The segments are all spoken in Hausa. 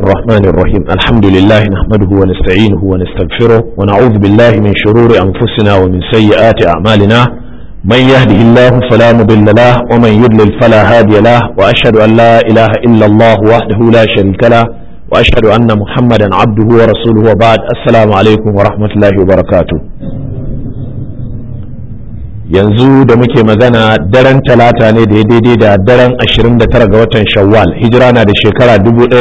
الرحمن الرحيم الحمد لله نحمده ونستعينه ونستغفره ونعوذ بالله من شرور أنفسنا ومن سيئات أعمالنا من يهده الله فلا مضل له ومن يضلل فلا هادي له وأشهد أن لا إله إلا الله وحده لا شريك له وأشهد أن محمدا عبده ورسوله وبعد السلام عليكم ورحمة الله وبركاته yanzu da muke magana daren talata ne da ya daidai da daren 29 ga watan shawwal hijira na da shekara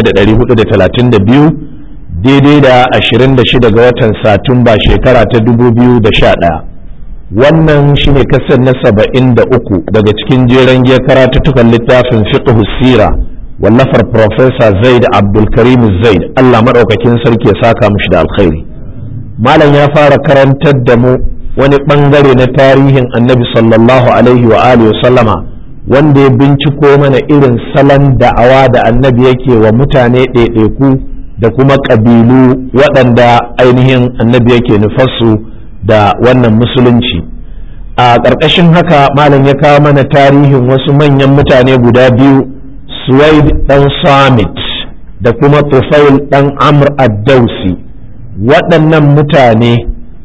1432 daidai da 26 ga watan satumba shekara ta 2011 wannan shine kasar na 73 daga cikin jeren giyar karatuttukan littafin fiqh sira wallafar Profesa zaid abdulkarim zaid allah maɗaukakin sarki ya saka mushi da alkhairi malam ya fara karantar da mu wani bangare na tarihin annabi sallallahu alaihi wa alihi sallama wanda ya binciko mana irin salon da'awa da annabi yake wa mutane ɗaiɗaiku da kuma ƙabilu waɗanda ainihin annabi yake nufarsu da wannan musulunci a ƙarƙashin haka malam ya kawo mana tarihin wasu manyan mutane guda biyu suwaid ɗan samit da kuma tufail ɗan amr ad-dausi waɗannan mutane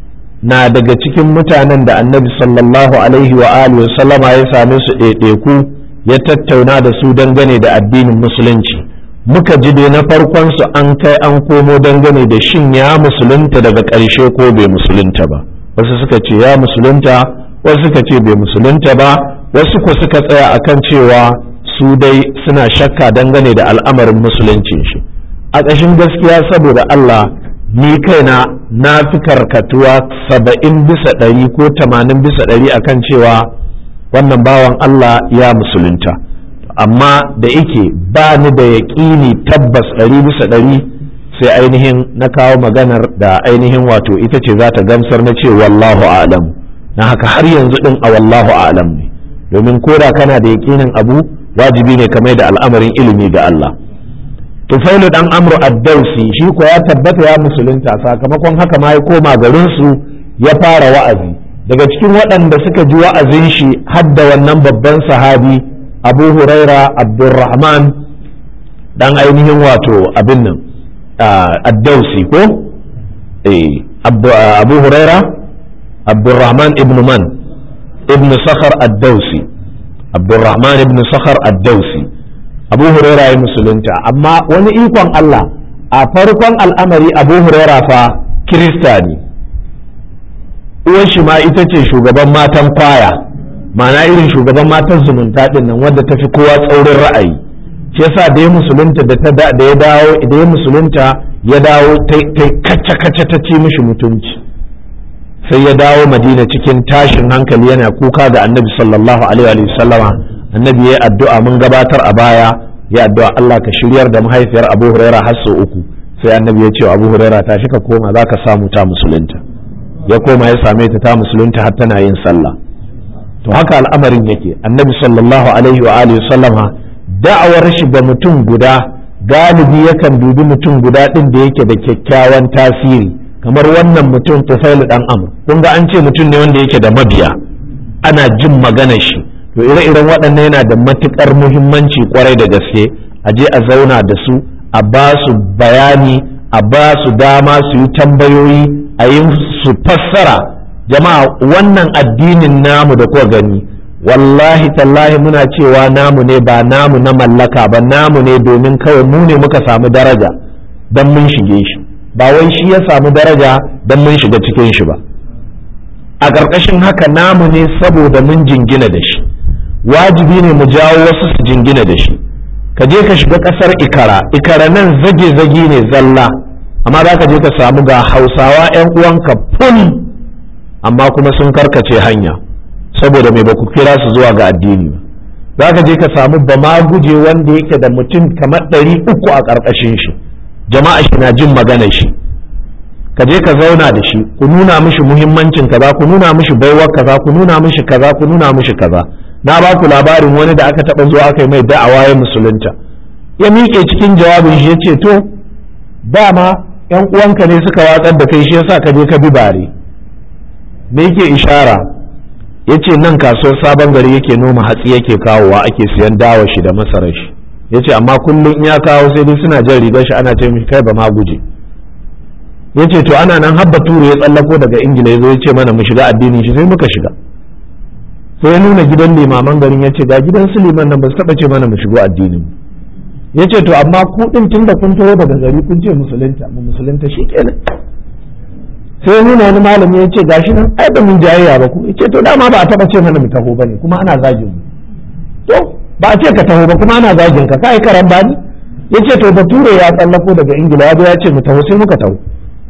na daga cikin mutanen da annabi sallallahu alaihi wa alihi sallama ya same su ɗaiɗaiku ya tattauna da su dangane da addinin musulunci muka ji dai na farkon su an kai an komo dangane da shin ya musulunta daga ƙarshe ko bai musulunta ba wasu suka ce ya musulunta wasu suka ce bai musulunta ba wasu ko suka tsaya akan cewa su dai suna shakka dangane da al'amarin musuluncin shi a ƙashin gaskiya saboda Allah ni kaina na fi karkatuwa saba'in bisa ɗari ko tamanin bisa ɗari akan cewa wannan bawan Allah ya musulunta amma da yake ba ni da yaƙini tabbas ɗari bisa ɗari sai ainihin na kawo maganar da ainihin wato ita ce za ta gamsar na ce wallahu alam na haka har yanzu ɗin a wallahu alam ne domin koda kana da yaƙinin abu wajibi ne kamar da al'amarin ilimi ga Allah tufailu dan amru addausi shi ko ya tabbata ya musulunta sakamakon haka ma ya koma garin su ya fara wa'azi daga cikin waɗanda suka ji wa'azin shi hadda wannan babban sahabi abu huraira abdurrahman dan ainihin wato abin nan addausi ko abu huraira abdurrahman ibn man ibn sakhar addausi abdurrahman ibn sakhar addausi abu huraira ya musulunta amma wani ikon Allah a farkon al'amari abu huraira fa kirista ne uwar shi ma ita ce shugaban matan kwaya ma'ana irin shugaban matan zumunta din nan wadda ta fi kowa tsaurin ra'ayi shi yasa da ya musulunta da ta da ya dawo da ya musulunta ya dawo ta kacce kacce ta ci mishi mutunci sai ya dawo madina cikin tashin hankali yana kuka ga annabi sallallahu alaihi wa sallama annabi ya addu'a mun gabatar a baya ya addu'a Allah ka shiryar da mahaifiyar Abu Huraira har sau uku sai annabi ya ce Abu Huraira tashi ka koma za ka samu ta musulunta ya koma ya same ta ta musulunta har tana yin sallah to haka al'amarin yake annabi sallallahu alaihi wa alihi sallama da'awar shi ga mutum guda galibi yakan dubi mutum guda din da yake da kyakkyawan tasiri kamar wannan mutum Tufailu dan Amr kun ga an ce mutum ne wanda yake da mabiya ana jin maganar shi to ire-iren waɗannan yana da matuƙar muhimmanci kwarai da gaske a je a zauna da su a ba su bayani a ba su dama su yi tambayoyi a yi su fassara jama'a wannan addinin namu da kuwa gani wallahi tallahi muna cewa namu ne ba namu na mallaka ba namu ne domin kawai mu ne muka samu daraja don mun shige shi ba wai shi ya samu daraja don mun shiga cikin shi ba a ƙarƙashin haka namu ne saboda mun jingina da shi wajibi ne mu jawo wasu su jingina da shi ka je ka shiga ƙasar ikara ikara nan zage-zage ne zalla amma za ka je ka samu ga hausawa 'yan uwanka ful amma kuma sun karkace hanya saboda mai baku kira su zuwa ga addini ba za ka je ka samu bama guje wanda yake da mutum kamar ɗari uku a ƙarƙashin shi jama'a shi na jin maganar shi ka je ka zauna da shi ku nuna mishi muhimmancin kaza ku nuna mishi baiwar kaza ku nuna mishi kaza ku nuna mishi kaza na ba ku labarin wani da aka taɓa zuwa aka yi mai da'awa ya musulunta ya miƙe cikin jawabin shi ya ce to dama yan uwanka ne suka watsar da kai shi yasa ka je ka bi bare me yake ishara ya ce nan kasuwar sabon gari yake noma hatsi yake kawowa ake siyan dawa shi da masarar shi ya ce amma kullum in ya kawo sai dai suna jan rigar shi ana ce mishi kai ba ma guje ya ce to ana nan habba turu ya tsallako daga ingila ya zo ya ce mana mu shiga addinin shi sai muka shiga sai ya nuna gidan limaman garin ya ce ga gidan su liman nan ba su taɓa ce mana mu shigo addinin ya ce to amma ku ɗin tun da kun taho daga gari kun ce musulunta mu musulunta shi kenan sai ya nuna wani malami ya ce gashi nan ai ba mun jayayya ba ku ya ce to dama ba a taɓa ce mana mu taho ba ne kuma ana zagin mu to ba a ce ka taho ba kuma ana zagin ka kai karan bani ya ce to bature ya tsallako daga ingila ya zo ya ce mu taho sai muka taho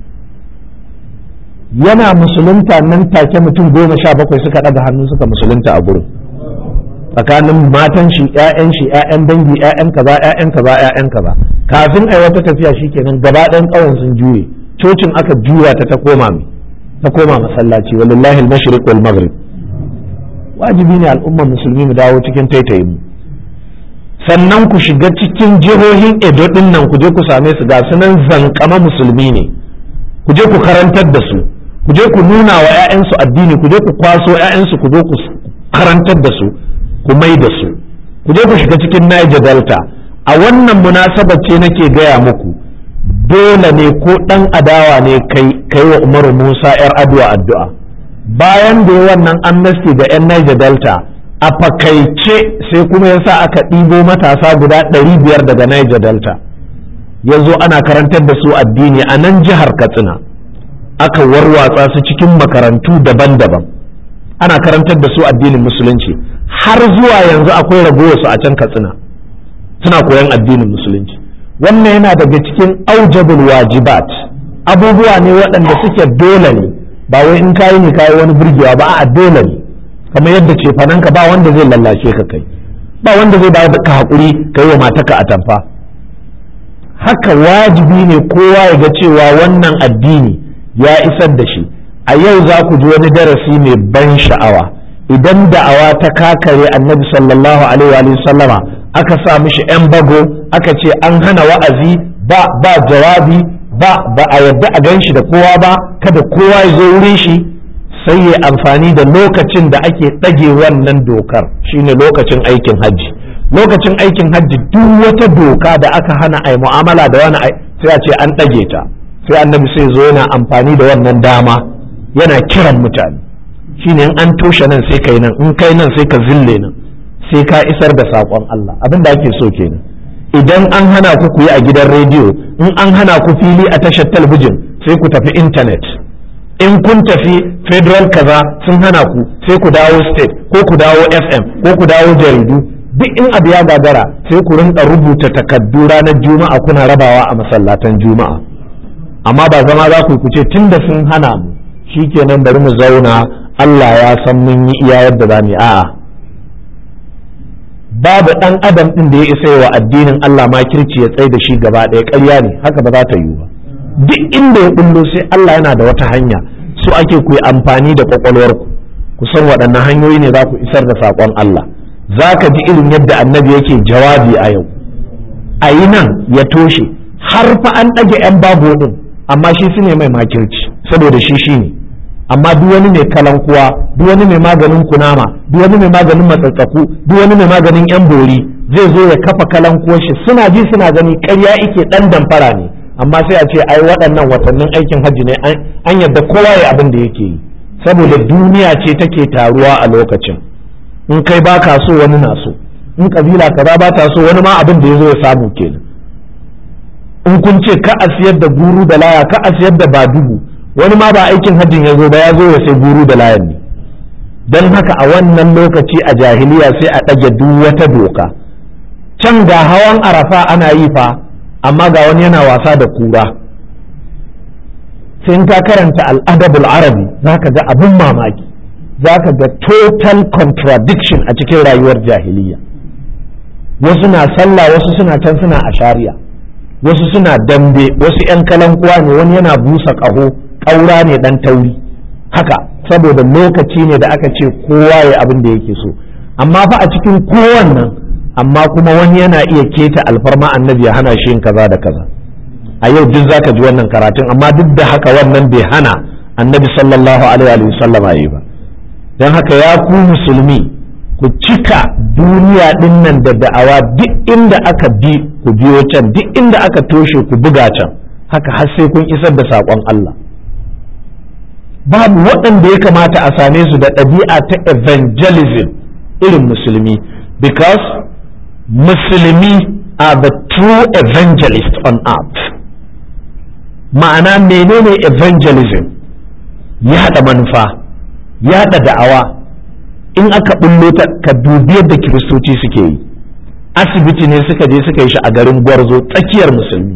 yana musulunta nan take mutum goma sha bakwai suka ɗaga hannu suka musulunta a gurin tsakanin matan shi ƴaƴan shi ƴaƴan dangi ƴaƴan kaza ƴaƴan kaza ƴaƴan kaza kafin ai wata tafiya shikenan gaba ɗayan ƙauyen sun juye cocin aka juya ta ta koma mai ta koma masallaci walillahi al-mashriq wal maghrib wajibi ne al'ummar musulmi mu dawo cikin taitayin mu sannan ku shiga cikin jihohin edo din nan ku je ku same su ga sunan zankama musulmi ne ku je ku karantar da su ku je ku nuna wa 'ya'yansu addini ku je ku kwaso 'ya'yansu ku zo ku karantar da su ku mai da su ku je ku shiga cikin Niger Delta a wannan munasabar ce nake gaya muku dole ne ko ɗan adawa ne kai kai wa Umaru Musa 'yar addu'a addu'a bayan da ya wannan amnesty ga 'yan Niger Delta a fakaice sai kuma yasa aka ɗibo matasa guda ɗari biyar daga Niger Delta ya zo ana karantar da su addini a nan jihar Katsina aka warwatsa su cikin makarantu daban-daban ana karantar da su addinin musulunci har zuwa yanzu akwai ragowarsu a can Katsina suna koyan addinin musulunci wannan yana daga cikin aujabul wajibat abubuwa ne waɗanda suke dole ne ba wai in kayi ne kayi wani burgewa ba a dole ne kamar yadda ce fananka ba wanda zai lallashe ka kai ba wanda zai ba ka haƙuri kai wa mataka a tamfa haka wajibi ne kowa ya ga cewa wannan addini ya isar da shi a yau za ku ji wani darasi mai ban sha'awa idan da'awa ta kakare annabi sallallahu alaihi wa sallama aka sa mishi 'yan bago aka ce an hana wa'azi ba ba jawabi ba ba a yadda a gan shi da kowa ba kada kowa ya zo wurin shi sai ya amfani da lokacin da ake ɗage wannan dokar shine lokacin aikin hajji lokacin aikin hajji duk wata doka da aka hana a mu'amala da wani sai a ce an ɗage ta sai annabi sai zo yana amfani da wannan dama yana kiran mutane shine in an toshe nan sai kai nan in kai nan sai ka zille nan sai ka isar da saƙon Allah abin da ake so kenan idan an hana ku ku yi a gidan rediyo in an hana ku fili a tashar talabijin sai ku tafi intanet in kun tafi federal kaza sun hana ku sai ku dawo state ko ku dawo fm ko ku dawo jaridu duk in abu ya gagara sai ku rinka rubuta takaddu ranar juma'a kuna rabawa a masallatan juma'a amma ba zama za ku ce tun da sun hana mu shikenan bari mu zauna Allah ya san mun yi iya yadda za mu a'a babu ɗan adam ɗin da ya isa wa addinin Allah ma kirci ya tsaye da shi gaba ɗaya ƙarya ne haka ba za ta yiwu ba duk inda ya bullo sai Allah yana da wata hanya so ake ku yi amfani da kwakwalwarku ku san waɗannan hanyoyi ne za ku isar da saƙon Allah za ka ji irin yadda annabi yake jawabi a yau a yi nan ya toshe har fa an ɗage 'yan babu ɗin amma shi su ne mai makirci saboda shi shi ne amma duk wani mai kalankuwa duk wani mai maganin kunama duk wani mai maganin matsatsaku duk wani mai maganin 'yan bori zai zo ya kafa kalankuwar shi suna ji suna gani ƙarya ike ɗan damfara ne amma sai a ce ai waɗannan watannin aikin hajji ne an yadda kowa ya abin da yake yi saboda duniya ce take taruwa a lokacin in kai ba ka so wani na so in kabila kaza ba ta so wani ma abin da ya zo ya samu kenan in kun ce ka a siyar da guru da laya ka a siyar da badugu wani ma ba aikin hajjin ya zo ba ya zo ya sai guru da layan ne don haka a wannan lokaci a jahiliya sai a ɗage duk wata doka can ga hawan arafa ana yi fa amma ga wani yana wasa da kura sai in ka karanta al'adabul arabi za ka ga abin mamaki za ka ga total contradiction a cikin rayuwar jahiliya wasu na sallah wasu suna can suna a shari'a wasu suna dambe wasu 'yan kalankuwa ne wani yana busa ƙaho ƙaura ne ɗan tauri haka saboda lokaci ne da aka ce kowa ya abin da yake so amma fa a cikin kowannan amma kuma wani yana iya keta alfarma annabi ya hana shi yin kaza da kaza a yau duk zaka ji wannan karatun amma duk da haka wannan bai hana annabi sallallahu alaihi wa sallam yi ba don haka ya ku musulmi ku cika duniya ɗin nan da da'awa duk inda aka bi ku biyo can duk inda aka toshe ku buga can haka har sai kun isar da saƙon Allah babu waɗanda ya kamata a same su da ɗabi'a ta evangelism irin musulmi because musulmi are the true evangelist on earth ma'ana menene evangelism yaɗa manufa yaɗa da'awa in aka bullo ta ka dubi yadda kiristoci suke yi asibiti ne suka je suka yi shi a garin gwarzo tsakiyar musulmi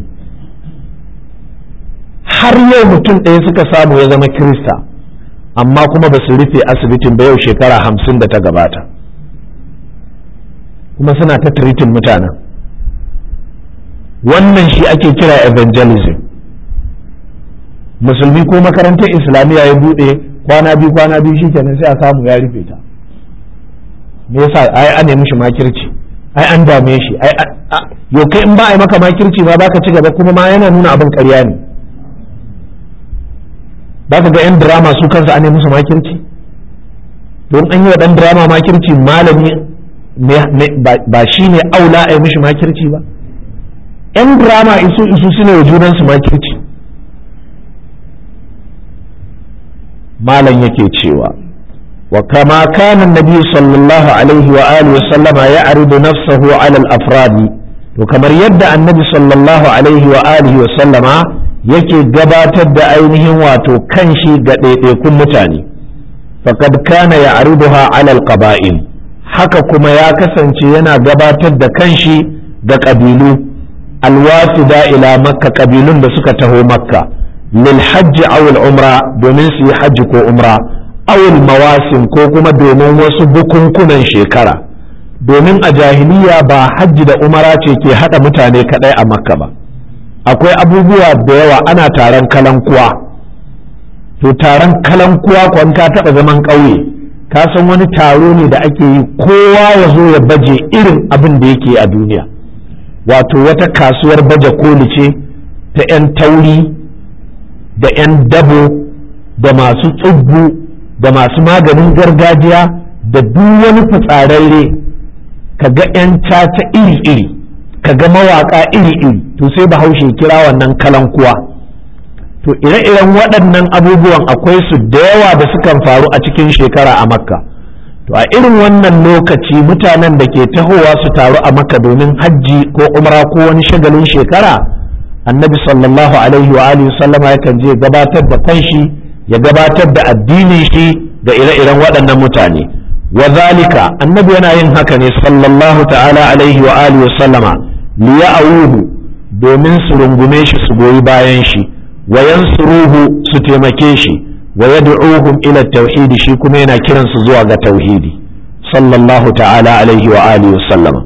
har yau mutum ɗaya suka samu ya zama kirista amma kuma ba su rufe asibitin ba yau shekara hamsin da ta gabata kuma suna ta tiritin mutanen wannan shi ake kira evangelism musulmi ko makarantar islamiyya ya buɗe kwana biyu kwana biyu shi kenan sai a samu ya rufe ta me yasa ai an nemi shi makirci ai an dame shi ai yau kai in ba a yi maka makirci ba baka ci gaba kuma ma yana nuna abin ƙarya ne ba ka ga 'yan drama su kansu an musu makirci don an yi wa ɗan drama makirci malami ba shi ne aula a yi mishi makirci ba 'yan drama isu isu su ne wa junansu makirci malam yake cewa wa kama kana nabi sallallahu alaihi wa alihi wa sallama ya aridu nafsahu ala al-afradi to kamar yadda annabi sallallahu alaihi wa alihi wa sallama yake gabatar da ainihin wato kanshi ga ɗaiɗaikun mutane faqad kana ya ariduha ala al-qaba'il haka kuma ya kasance yana gabatar da kanshi ga ƙabilu alwasida ila makka ƙabilun da suka taho makka lil hajji aw umra domin su yi hajji ko umra aw mawasim ko kuma domin wasu bukunkunan shekara domin a jahiliya ba hajji da umara ce ke hada mutane kadai a makka ba akwai abubuwa da yawa ana taron kalankuwa to taron kalankuwa kwan ka taba zaman ƙauye ka san wani taro ne da ake yi kowa ya zo ya baje irin abin da yake a duniya wato wata kasuwar baje koli ce ta 'yan tauri da 'yan dabo da masu tsubbu da masu maganin gargajiya da duk wani fitsararre ka ga 'yan caca iri-iri ka ga mawaƙa iri-iri to sai bahaushe kira wannan kalankuwa to ire-iren waɗannan abubuwan akwai su da yawa da sukan faru a cikin shekara a makka to a irin wannan lokaci mutanen da ke tahowa su taru a makka domin hajji ko umra ko wani shagalin shekara annabi sallallahu alaihi wa alihi sallama yakan je gabatar da kanshi ya gabatar da addinin shi ga ire-iren waɗannan mutane wa zalika annabi yana yin haka ne sallallahu ta'ala alaihi wa alihi sallama liya'uhu domin su rungume shi su goyi bayan shi wa yansuruhu su taimake shi wa yad'uhum ila tauhidi shi kuma yana kiran su zuwa ga tauhidi sallallahu ta'ala alaihi wa alihi wa sallama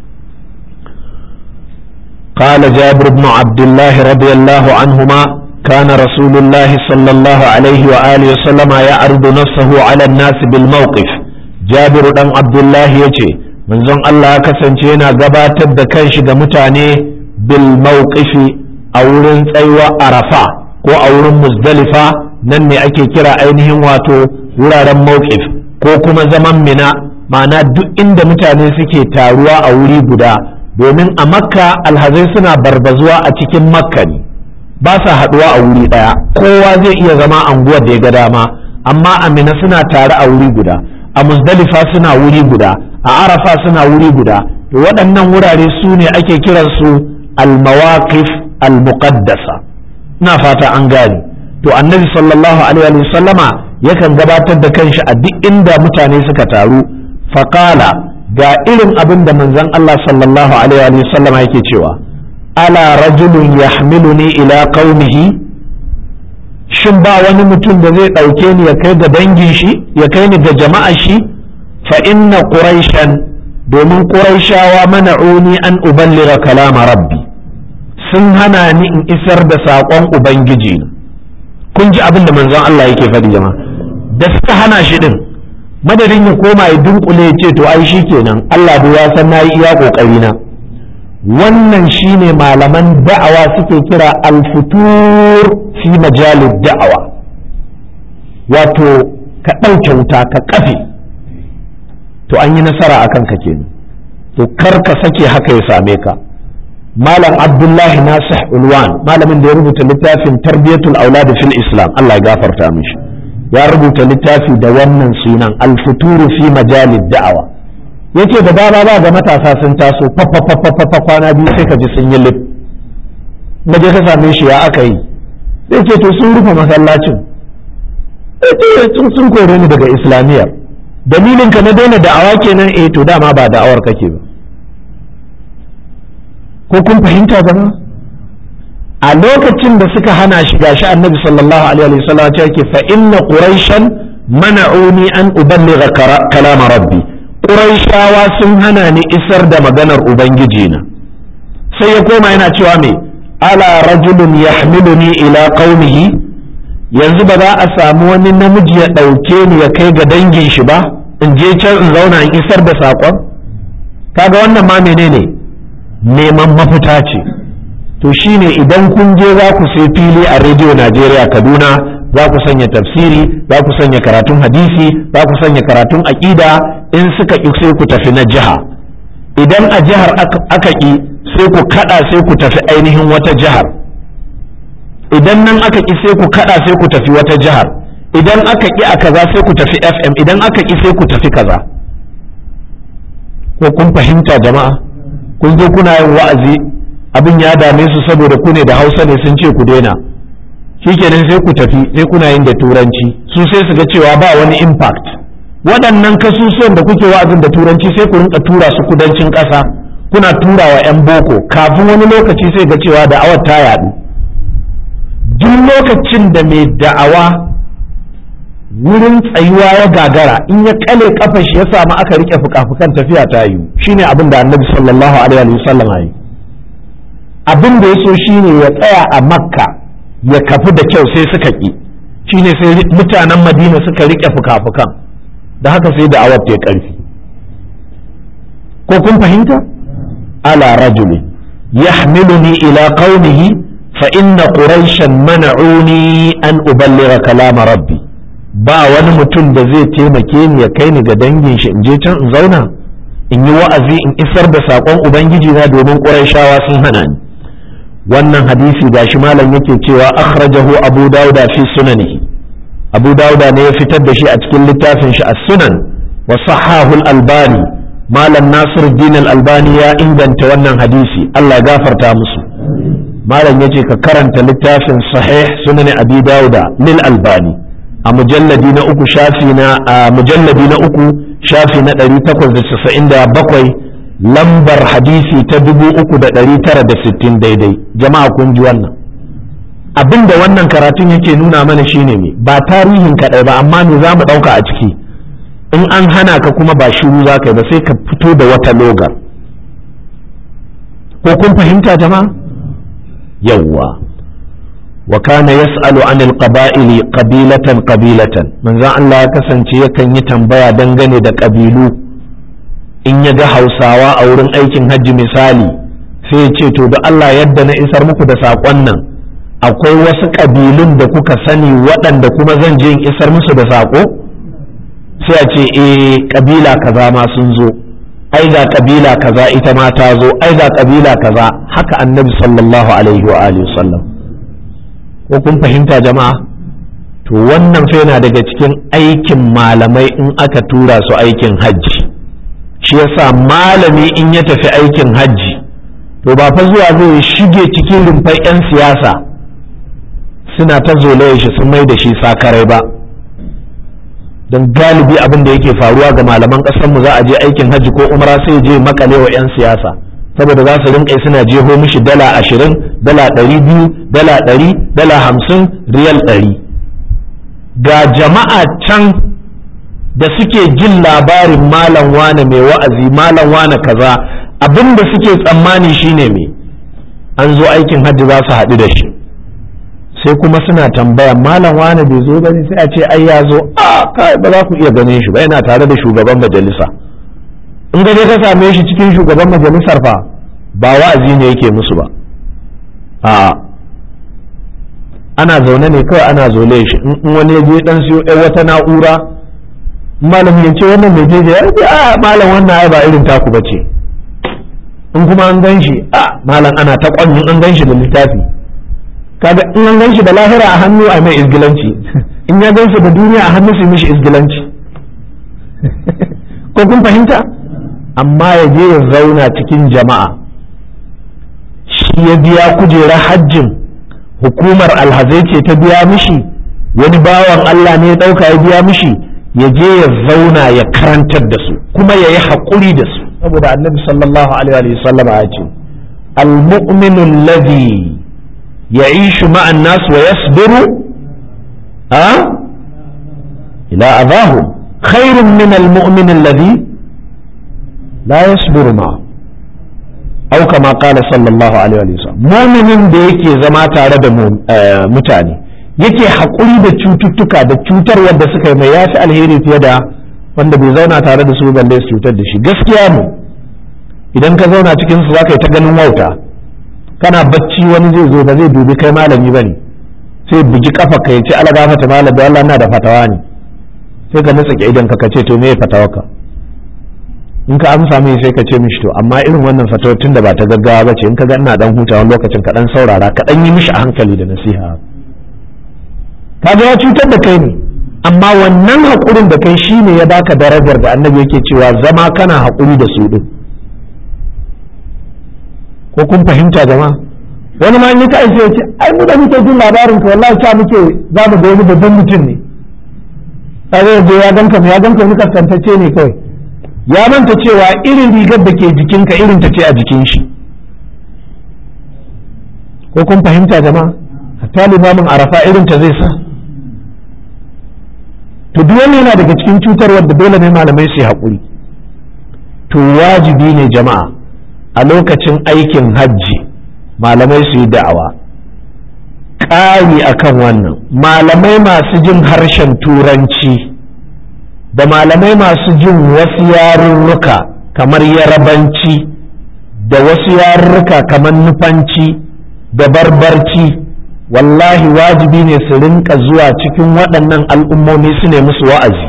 قال جابر بن عبد الله رضي الله عنهما كان رسول الله صلى الله عليه وآله وسلم يعرض نفسه على الناس بالموقف جابر بن عبد الله يجي من زن الله كسنتينا قبات الدكنش متاني بالموقف أولن تيوى أرفا ko a wurin muzdalifa nan ne ake kira ainihin wato wuraren mawqif ko kuma zaman mina ma'ana duk inda mutane suke taruwa a wuri guda domin a makka alhazai suna barbazuwa a cikin makka ne ba sa haɗuwa a wuri ɗaya kowa zai iya zama anguwar da ya ga dama amma a mina suna tare a wuri guda a muzdalifa suna wuri guda a arafa suna wuri guda to waɗannan wurare su ne ake kiransu al-mawaqif al-muqaddasa ina fata an gane to annabi sallallahu alaihi wa sallama yakan gabatar da kanshi a duk inda mutane suka taru faqala ga irin abin da manzon Allah sallallahu alaihi wa sallama yake cewa ala rajulun yahmiluni ila qaumihi shin ba wani mutum da zai ɗauke ni ya kai ga dangin shi ya kai ni ga jama'ar shi fa inna quraishan domin quraishawa mana'uni an uballira kalama rabbi sun hana ni in isar da saƙon ubangiji kun ji abin da manzon Allah yake faɗi jama'a da suka hana shi din madadin ya koma ya dunkule ya ce to ai shi kenan Allah da ya san nayi iya kokari na wannan shine malaman da'awa suke kira al-futur fi majalid da'awa wato ka ɗauke wuta ka kafe to an yi nasara a kanka kenan to kar ka sake haka ya same ka malam abdullahi nasih ulwan malamin da ya rubuta littafin tarbiyatul aulad fil islam Allah ya gafarta mishi ya rubuta littafi da wannan sunan al-futuru fi majalid da'awa yace da dama ba ga matasa sun taso fa kwana biyu sai ka ji sun yi lif je ka same shi ya aka yi sai ce to sun rufe masallacin sai sun kore ni daga islamiyyar dalilin ka na daina da'awa kenan eh to dama ba da'awar kake ba ko kun fahimta zama a lokacin da suka hana shi gashi annabi sallallahu alaihi wa sallam ya ce fa inna quraishan mana'uni an uballigha kalama rabbi quraishawa sun hana ni isar da maganar ubangiji na sai ya koma yana cewa me ala rajulun yahmiluni ila qaumihi yanzu ba za a samu wani namiji ya ɗauke ni ya kai ga dangin shi ba in je can in zauna in isar da saƙon kaga wannan ma menene neman mafita ce to shine idan kun je za ku sai fili a rediyo najeriya kaduna za ku sanya tafsiri za ku sanya karatun hadisi za ku sanya karatun aƙida in suka ƙi sai ku tafi na jiha idan a jihar aka ƙi sai ku kaɗa sai ku tafi ainihin wata jihar idan nan aka ƙi sai ku kaɗa sai ku tafi wata jihar idan aka ƙi a kaza sai ku tafi fm idan aka ƙi sai ku tafi kaza ko kun fahimta jama'a kun zo kuna yin wa'azi abin ya dame su saboda ku ne da hausa ne sun ce ku daina shikenan sai ku tafi sai kuna yin da turanci su sai su ga cewa ba wani impact waɗannan kasusuwan da kuke wa'azin da turanci sai ku rinka tura su kudancin ƙasa kuna tura wa 'yan boko kafin wani lokaci sai ga cewa da'awar ta yaɗu duk lokacin da mai da'awa wurin tsayuwa ya gagara in ya kale kafar shi ya samu aka rike fuka-fukan tafiya ta yi shine abin da annabi sallallahu alaihi wasallam ya yi abin da ya so shine ya tsaya a makka ya kafi da kyau sai suka ki shine sai mutanen madina suka rike fuka-fukan da haka sai da awar ta karfi ko kun fahimta ala rajuli yahmiluni ila qaumihi fa inna quraishan mana'uni an uballigha kalama rabbi ba wani mutum da zai taimake ni ya kai ni ga dangin shi in je can in zauna in yi wa'azi in isar da saƙon ubangiji na domin ƙurayshawa sun hana ni wannan hadisi gashi malam yake cewa akhrajahu abu dauda fi sunanihi abu dauda ne ya fitar da shi a cikin littafin shi as-sunan wa sahahu al-albani malam nasiruddin al-albani ya inganta wannan hadisi Allah ya gafarta musu malam yace ka karanta littafin sahih sunan abi dauda lil albani a mujalladi na uku shafi na a mujalladi na uku shafi na 897 lambar hadisi ta 3960 daidai jama'a kun ji wannan abin da wannan karatun yake nuna mana shine ne ba tarihin kaɗai ba amma me za mu ɗauka a ciki in an hana ka kuma ba shiru za ka yi ba sai ka fito da wata logar ko kun fahimta jama'a yawwa wa kana yas'alu anil qaba'ili qabilatan qabilatan manzo Allah ya kasance yakan yi tambaya dangane da kabilu in ya ga Hausawa a wurin aikin hajji misali sai ya ce to da Allah yadda na isar muku da saƙon nan akwai wasu kabilun da kuka sani waɗanda kuma zan je in isar musu da saƙo sai a ce eh kabila kaza ma sun zo ai ga kabila kaza ita ma ta zo ai ga kabila kaza haka annabi sallallahu alaihi wa alihi wasallam ko kun fahimta jama'a to wannan fa yana daga cikin aikin malamai in aka tura su aikin hajji shi yasa malami in ya tafi aikin hajji to ba fa zuwa zai shige cikin rumfar 'yan siyasa suna ta zolaye shi sun mai da shi sakarai ba don galibi abin da yake faruwa ga malaman mu za a je aikin hajji ko umra sai je makale wa 'yan siyasa saboda za su rinka suna jeho mishi dala ashirin dala ɗari biyu dala ɗari dala hamsin riyal ɗari ga jama'a can da suke jin labarin malam wane mai wa'azi malam wane kaza abin da suke tsammani shine me an zo aikin hajji za su haɗu da shi sai kuma suna tambaya malam wane bai zo bane sai a ce ai ya zo a kai ba za ku iya ganin shi ba yana tare da shugaban majalisa in ga ka same shi cikin shugaban majalisar fa ba wa'azi ne yake musu ba a ana zaune ne kawai ana zole shi in wani ya je dan siyo ɗan wata na'ura malam ya ce wannan mai jeje ya ce a malam wannan ai ba irin taku ba ce in kuma an gan shi a malam ana ta kwanyin an gan shi da littafi kaga in an gan shi da lahira a hannu a mai izgilanci in ya gan da duniya a hannu su mishi izgilanci ko kun fahimta amma ya je ya zauna cikin jama'a shi ya biya kujerar hajjin hukumar alhazai ce ta biya mishi wani bawan Allah ne ya ɗauka ya biya mishi ya je ya zauna ya karantar da su kuma ya yi haƙuri da su saboda annabi sallallahu alaihi wa sallam ya ce al-mu'minu alladhi ya'ishu ma'an nas wa yasbiru ha ila adahu khairun min al-mu'min alladhi la yasbiru ma'a au kama qala sallallahu alaihi wa sallam mu'minin da yake zama tare da mutane yake haƙuri da cututtuka da cutar wadda suka yi mai yafi alheri fiye da wanda bai zauna tare da su balle su cutar da shi gaskiya ne idan ka zauna cikin su zaka yi ta ganin wauta kana bacci wani zai zo ba zai dubi kai malami bane sai bugi kafa ka yace ala gafata malam da Allah na da fatawa ne sai ka nutsa idan ka kace to me fatawarka in ka amsa mai sai ka ce mishi to amma irin wannan fatawar tunda ba ta gaggawa ba ce in ka ga ina dan hutawa lokacin ka dan saurara ka dan yi mishi a hankali da nasiha kaga ya cutar da kai ne amma wannan haƙurin da kai shine ya baka darajar da annabi yake cewa zama kana haƙuri da su din ko kun fahimta jama'a wani ma in ka aise ya ce ai mu da muke jin labarin ka wallahi ta muke za mu ga wani babban mutum ne kaga yaje ya ganka ya ganka wani kaskantacce ne kawai ya manta cewa irin rigar da ke jikinka irin ta ce a jikin shi ko kun fahimta jama'a hatta limamin arafa irin ta zai sa to duk wani yana daga cikin cutarwar da dole ne malamai su haƙuri to wajibi ne jama'a a lokacin aikin hajji malamai su yi da'awa ƙari akan wannan malamai masu jin harshen turanci da malamai masu jin wasu yarurruka kamar yarabanci da wasu yarurruka kamar nufanci da barbarci wallahi wajibi ne su rinka zuwa cikin waɗannan al'ummomi su ne musu wa'azi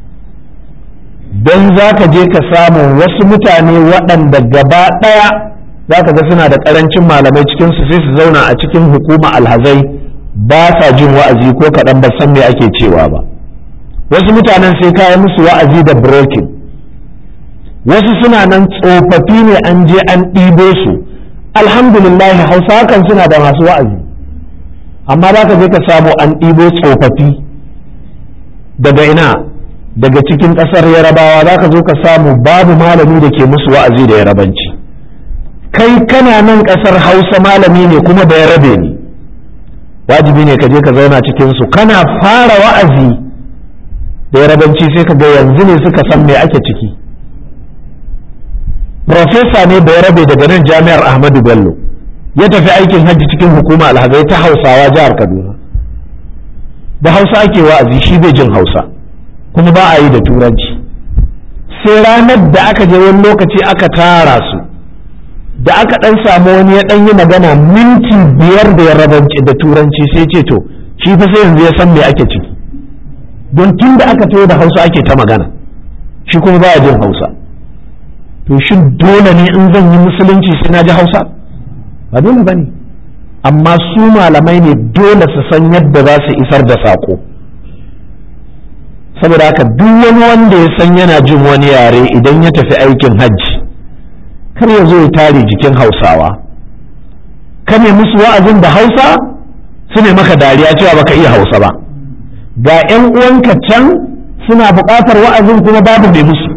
don za ka je ka samu wasu mutane waɗanda gaba ɗaya za ka ga suna da ƙarancin malamai cikinsu sai su zauna a cikin hukuma alhazai ba sa jin wa'azi ko kaɗan ba san me ake cewa ba wasu mutanen sai kayan musu wa'azi da brokin wasu suna nan tsofaffi ne an je an ɗibo su alhamdulillah hausa kan suna da masu wa'azi amma za ka je ka samu an ɗibo tsofaffi daga ina daga cikin ƙasar yarabawa za ka zo ka samu babu malami da ke musu wa'azi da yarabanci kai kana nan ƙasar hausa malami ne kuma da yarabe ne wajibi ne ka je ka zauna cikinsu kana fara wa'azi da yarabanci sai ka ga yanzu ne suka san me ake ciki profesa ne da yarabe daga nan jami'ar ahmadu bello ya tafi aikin hajji cikin hukuma alhazai ta hausawa jihar kaduna da hausa ake wa'azi shi bai jin hausa kuma ba a yi da turanci sai ranar da aka je wani lokaci aka tara su da aka dan samu wani ya dan yi magana minti biyar da ya rabanci da turanci sai ce to shi fa sai yanzu ya san me ake ciki don tun da aka tayo da hausa ake ta magana shi kuma baya jin hausa to shin dole ne in zan yi musulunci sai na ji hausa ba dole ba ne amma su malamai ne dole su san yadda za su isar da saƙo saboda haka duk wani wanda ya san yana jin wani yare idan ya tafi aikin hajji kar ya zo ya tare jikin hausawa ka ne musu wa'azin da hausa su ne maka dariya cewa baka iya hausa ba ga 'yan uwanka can suna buƙatar wa'azin kuma babu mai musu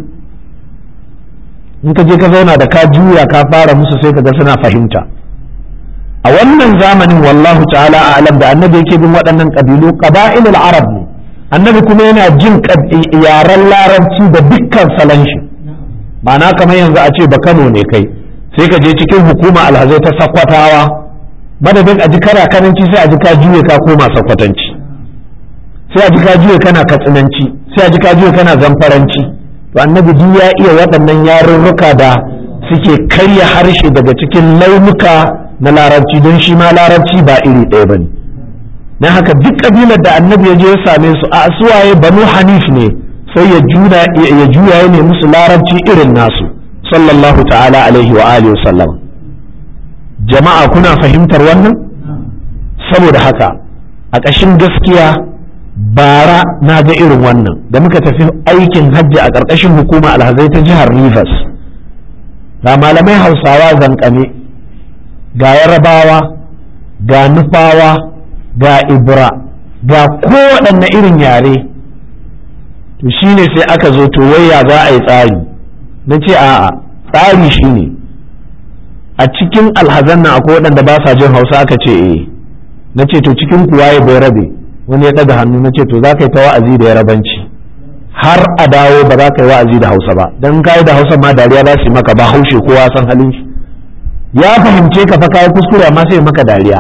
in ka je ka zauna da ka juya ka fara musu sai ka ga suna fahimta a wannan zamanin wallahu ta'ala a'lam da annabi yake bin waɗannan ƙabilu qaba'ilul arab ne annabi kuma yana jin yaren larabci da dukkan salon shi ma'ana kamar yanzu a ce ba Kano ne kai sai ka je cikin hukuma alhazai ta sakwatawa madadin a ji kara kananci sai a ji ka juye ka koma sakwatanci sai a ji ka juye kana katsinanci sai a ji ka juye kana zamfaranci to annabi duk ya iya waɗannan yarurruka da suke karya harshe daga cikin launuka na larabci don shi ma larabci ba iri ɗaya ba ne na haka duk ƙabilar da annabi ya je ya same su a suwaye banu hanif ne sai ya juya ya juya ya nemi musu larabci irin nasu sallallahu ta'ala alaihi wa alihi sallam jama'a kuna fahimtar wannan saboda haka a ƙashin gaskiya bara na ga irin wannan da muka tafi aikin hajji a ƙarƙashin hukuma alhazai ta jihar rivers ga malamai hausawa zankane ga yarabawa ga nufawa ga ibra ga kowaɗanne irin yare to shine sai aka zo to waya za a yi tsari na ce a'a tsari shine a cikin alhazan nan akwai waɗanda ba sa jin hausa aka ce eh na ce to cikin kuwa ya bai rabe wani ya ɗaga hannu na ce to za ka yi ta wa'azi da yarabanci har a dawo ba za ka yi wa'azi da hausa ba don ka yi da hausa ma dariya za su yi maka ba haushe kowa san halin shi ya fahimce ka fa kayi kuskure amma sai maka dariya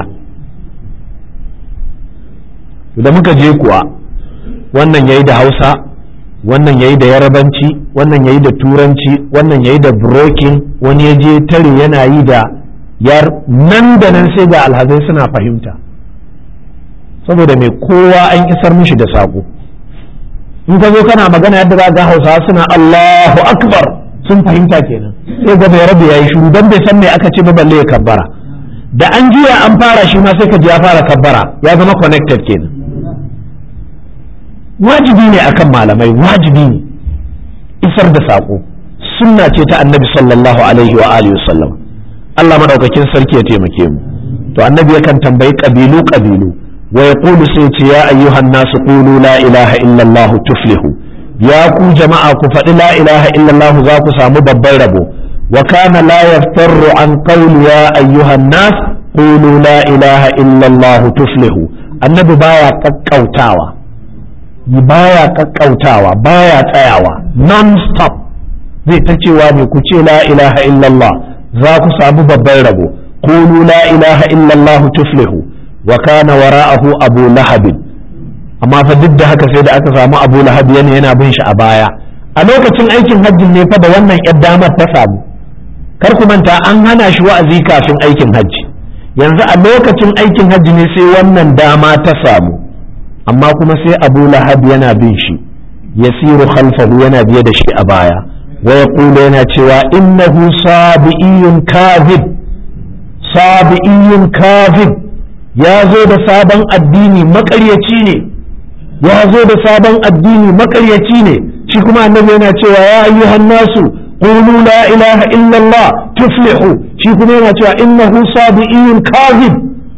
da muka je kuwa wannan yayi da hausa wannan yayi da yarabanci wannan yayi da turanci wannan yayi da brokin wani ya je tare yana yi da yar nan da nan sai ga alhazai suna fahimta saboda mai kowa an isar mishi da saƙo in ka zo kana magana yadda za ga hausawa suna Allahu akbar sun fahimta kenan sai ga bai rabu yayi shiru dan bai san me aka ce ba balle ya kabbara da an juya an fara shi ma sai ka ji ya fara kabbara ya zama connected kenan wajibi ne akan malamai wajibi ne isar da saƙo sunna ce ta annabi sallallahu alaihi wa alihi wasallam Allah madaukakin sarki ya taimake mu to annabi yakan tambayi kabilu kabilu ويقول سيتي يا أيها الناس قولوا لا إله إلا الله تفلحوا يا كو جماعة كفر لا إله إلا الله ذاك سامو ببربو وكان لا يفتر عن قول يا أيها الناس قولوا لا إله إلا الله تفلحوا النبي بايا ككوتاوا بايا ككوتاوا بايا تاياوا non stop zai ta cewa ne ku ce la ilaha illallah za ku samu babban rabo qulu la ilaha illallah tuflihu wa kana wara'ahu abu lahab amma fa duk da haka sai da aka samu abu lahab yana yana bin shi a baya a lokacin aikin hajji ne fa da wannan yar damar ta samu kar ku manta an hana shi wa'azi kafin aikin hajji yanzu a lokacin aikin hajji ne sai wannan dama ta samu amma kuma sai abu lahab yana bin shi yasiru khalfahu yana biye da shi a baya wa yaqulu yana cewa innahu sabi'iyyun kadhib sabi'iyyun kadhib ya zo da sabon addini makaryaci ne ya zo da sabon addini makaryaci ne shi kuma annabi yana cewa ya ayyuhan nasu qulu la ilaha illallah tuflihu shi kuma yana cewa innahu sabi'un kadhib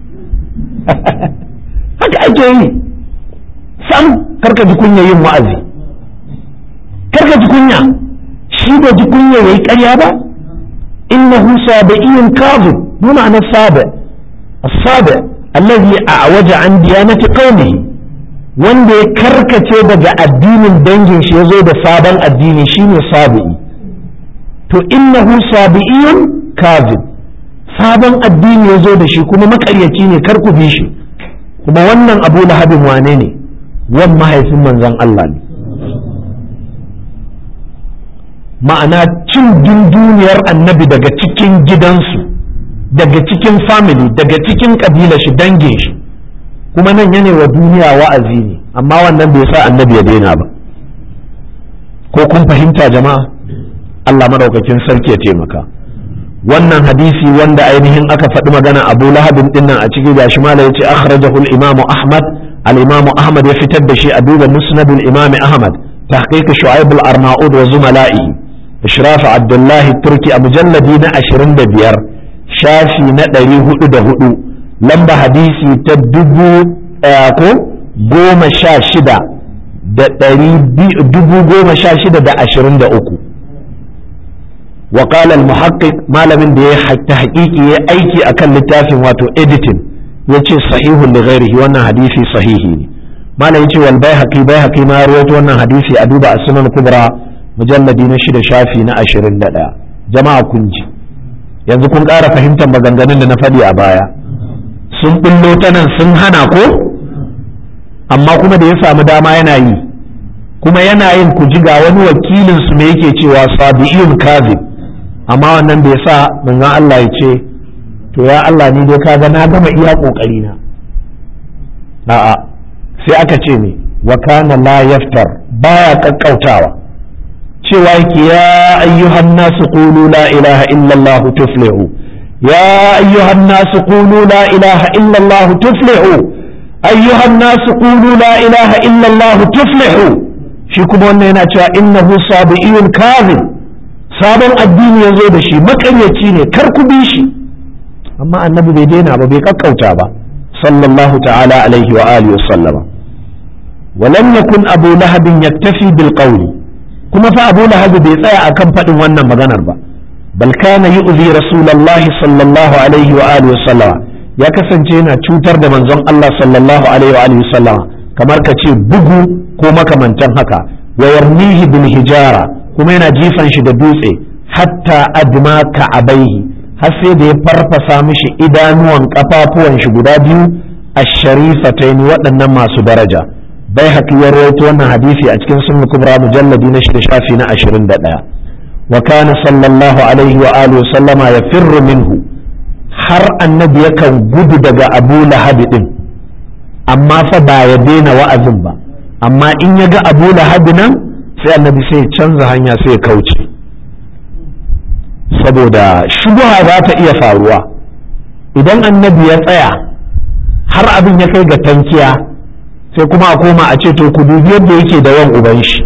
haka ake yi sam karka ji kunya yin wa'azi karka ji kunya shi da ji kunya yayi ƙarya ba innahu sabi'un kadhib mu ma'ana sabi الصابع allazi a'waja an diyanati qaumihi wanda ya karkace daga addinin dangin shi yazo da sabon addini shine sabi'i to innahu sabi'iyun kazib sabon addini yazo da shi kuma makaryaci ne kar ku bi shi kuma wannan abu lahabin wane ne wan mahaifin manzon Allah ne ma'ana cin dunduniyar annabi daga cikin gidansu daga cikin family daga cikin kabila shi dangin shi kuma nan yana wa duniya wa'azi ne amma wannan bai sa annabi ya daina ba ko kun fahimta jama'a Allah madaukakin sarki ya taimaka wannan hadisi wanda ainihin aka faɗi magana Abu Lahabin dinnan a cikin gashi mala yace akhrajahu al-Imam Ahmad al-Imam Ahmad ya fitar da shi a duba Musnad al-Imam Ahmad tahqiq Shu'aib al-Arnaud wa zumala'i إشراف عبد الله التركي أبو جلدي na 25 shafi na ɗari hudu da hudu lamba hadisi ta dubu ko goma sha shida da ɗari dubu goma sha shida da ashirin da uku وقال المحقق malamin da ya ta haƙiƙi ya aiki akan littafin wato editing ya ce sahihun da ghairihi wannan hadisi sahihi ne malam ya ce wal baihaqi baihaqi ma rawaito wannan hadisi a duba a sunan kubra mujalladi na shida shafi na ashirin da ɗaya jama'a kun ji yanzu kun ƙara fahimtar maganganun da na faɗi a baya sun ɓullo ta nan sun hana ko amma kuma da ya samu dama yana yi kuma yana yin ku ji ga wani wakilin su me yake cewa sabi'iyun kazib amma wannan bai sa manzon Allah ya ce to ya Allah ni dai kaga na gama iya kokari na a'a sai aka ce ne wa kana la yaftar baya kakkautawa cewa yake ya ayyuhan nasu qulu la ilaha illallah tuflihu ya ayyuhan nasu qulu la ilaha illallah tuflihu ayyuhan nasu qulu la ilaha illallah tuflihu shi kuma wannan yana cewa innahu sabiiyun kadhib sabon addini ya zo da shi makaryaci ne kar ku bi shi amma annabi bai daina ba bai kakkauta ba sallallahu ta'ala alaihi wa alihi wa sallama ولم يكن أبو لهب يكتفي بالقول كما فأبو لهب بيطيع أكم فإن ونن مغنر با بل كان يؤذي رسول الله صلى الله عليه وآله وسلم يا كسن جينا تشوتر من زن الله صلى الله عليه وآله وسلم كما كتي بغو كما كمن تنهكا ويرميه بالهجارة كما ينا جيفا شد دوسي حتى أدما كعبيه har sai da ya farfasa mishi idanuwan kafafuwan shi guda biyu a sharifatain waɗannan masu daraja bai haƙi ya rawaito wannan hadisi a cikin sunan kubra mujalladi na shida shafi na ashirin da ɗaya wa kana sallallahu alaihi wa alihi sallama ya firru minhu har annabi yakan gudu daga abu lahabi din amma fa ba ya daina wa'azin ba amma in ya ga abu lahabi nan sai annabi sai ya canza hanya sai ya kauce saboda shubuha za ta iya faruwa idan annabi ya tsaya har abin ya kai ga tankiya sai kuma a koma a ce to ku dubi yadda yake da wan uban shi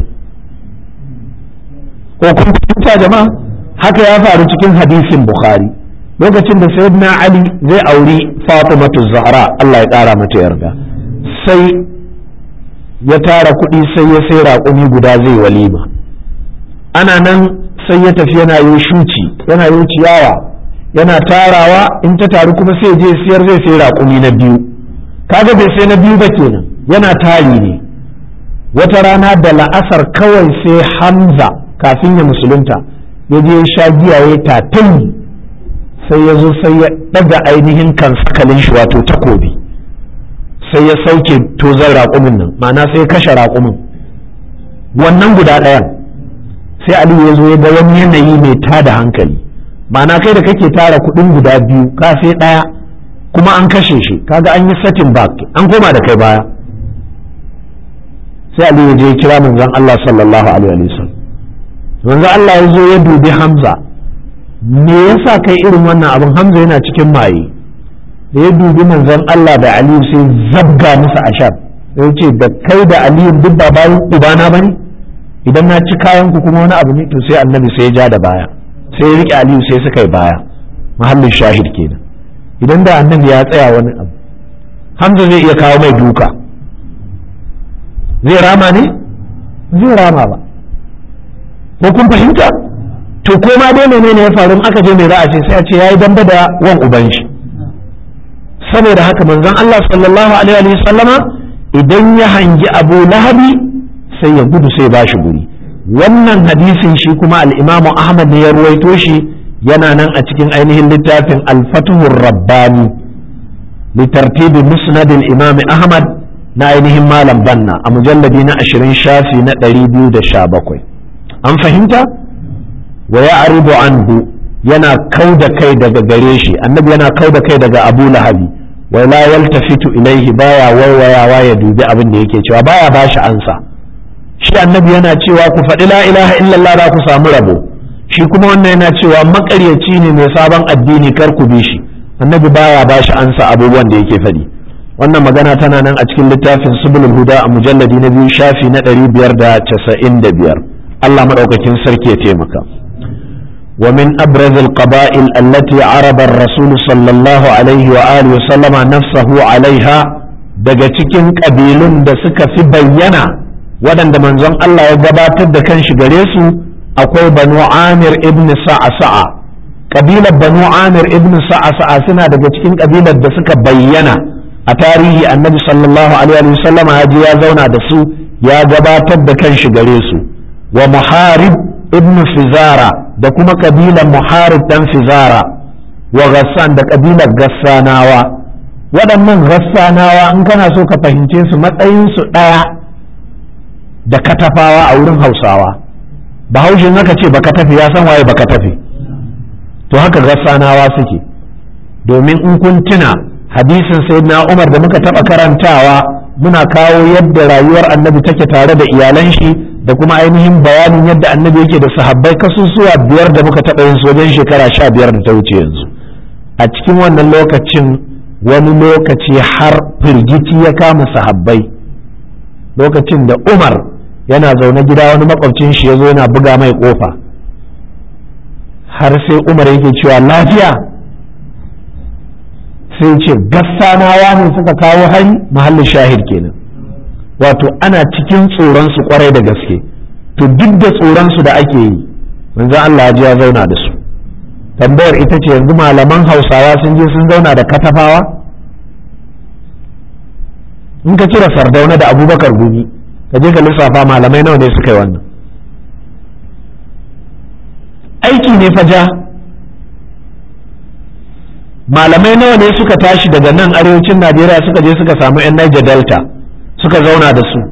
ko kun fahimta jama'a haka ya faru cikin hadisin bukhari lokacin da sayyidina ali zai auri fatimatu zahra Allah ya kara mata yarda sai ya tara kuɗi sai ya sai raƙumi guda zai walima ana nan sai ya tafi yana yi shuci yana yi ciyawa yana tarawa in ta taru kuma sai je siyar zai sai raƙumi na biyu kaga bai sai na biyu ba kenan yana tari ne wata rana da la'asar kawai sai hamza kafin ya musulunta ya je sha giya ya tatai sai ya zo sai ya daga ainihin kan sakalin shi wato takobi sai ya sauke tozon raƙumin nan ma'ana sai ya kashe raƙumin wannan guda ɗayan sai aliyu ya zo ya ga wani yanayi mai tada hankali ma'ana kai da kake tara kuɗin guda biyu ka sai ɗaya kuma an kashe shi kaga an yi setting back an koma da kai baya sai Ali ya je kira manzon Allah sallallahu alaihi wa sallam manzon Allah ya zo ya dubi Hamza me yasa kai irin wannan abin Hamza yana cikin maye da ya dubi manzon Allah da Ali sai zabga musu ashar sai ya ce da kai da Ali duk ba bayan ubana bane idan na ci kayan ku kuma wani abu ne to sai annabi sai ya ja da baya sai ya rike Ali sai suka yi baya mahallin shahid kenan idan da annabi ya tsaya wani abu Hamza zai iya kawo mai duka zai rama ne zai rama ba ko kun fahimta to ko ma dai menene ya faru aka je mai za a ce sai a ce yayi damba da wan uban shi saboda haka manzon Allah sallallahu alaihi wa sallama idan ya hangi Abu Lahabi sai ya gudu sai ba shi guri wannan hadisin shi kuma al-Imam Ahmad ne ya ruwaito shi yana nan a cikin ainihin littafin al-Fathur Rabbani litartibi musnad al-Imam Ahmad na ainihin malam banna a mujalladi na ashirin shafi na ɗari biyu da sha bakwai an fahimta wa ya aribu anhu yana kau da kai daga gare shi annabi yana kau da kai daga abu lahabi wa la yaltafitu ilaihi baya waiwayawa ya dubi abin da yake cewa baya bashi ansa shi annabi yana cewa ku faɗi la ilaha illallah za ku samu rabo shi kuma wannan yana cewa makaryaci ne mai sabon addini kar ku bi shi annabi baya bashi ansa abubuwan da yake faɗi wannan magana tana nan a cikin littafin subulul huda a mujalladi na biyu shafi na ɗari biyar da casa'in da biyar Allah maɗaukakin sarki ya taimaka wa min abraz al-qaba'il allati araba ar-rasul sallallahu alaihi wa alihi wa sallama nafsahu alaiha daga cikin kabilun da suka fi bayyana waɗanda manzon Allah ya gabatar da kanshi gare su akwai banu amir ibn sa'a kabilar banu amir ibn sa'a suna daga cikin kabilar da suka bayyana a tarihi annabi sallallahu alaihi wasallama ya je ya zauna da su ya gabatar da kan shi gare su wa muharib ibn fizara da kuma kabilar muharib dan fizara wa ghassan da kabilar gassanawa waɗannan gassanawa in kana so ka fahimce su matsayin su ɗaya da katafawa a wurin hausawa bahaushe aka ce baka tafi ya san waye baka tafi to haka gassanawa suke domin in kun tuna hadisin sayyidina Umar da muka taba karantawa muna kawo yadda rayuwar annabi take tare da iyalan shi da kuma ainihin bayanin yadda annabi yake da sahabbai kasusuwa biyar da muka taɓa yin su wajen shekara sha biyar da ta wuce yanzu a cikin wannan lokacin wani lokaci har firgici ya kama sahabbai lokacin da umar yana zaune gida wani makwabcin shi ya zo yana buga mai kofa har sai umar yake cewa lafiya sai ce gassanawa ne suka kawo hari mahallin shahid kenan wato ana cikin tsoronsu kwarai da gaske to duk da tsoronsu da ake yi manzo Allah ya ya zauna da su tambayar ita ce yanzu malaman hausawa sun je sun zauna da katafawa in ka cire sardauna da abubakar gumi ka je ka lissafa malamai nawa ne suka yi wannan aiki ne faja malamai nawa ne suka tashi daga nan arewacin najeriya suka je suka samu 'yan niger delta suka zauna da su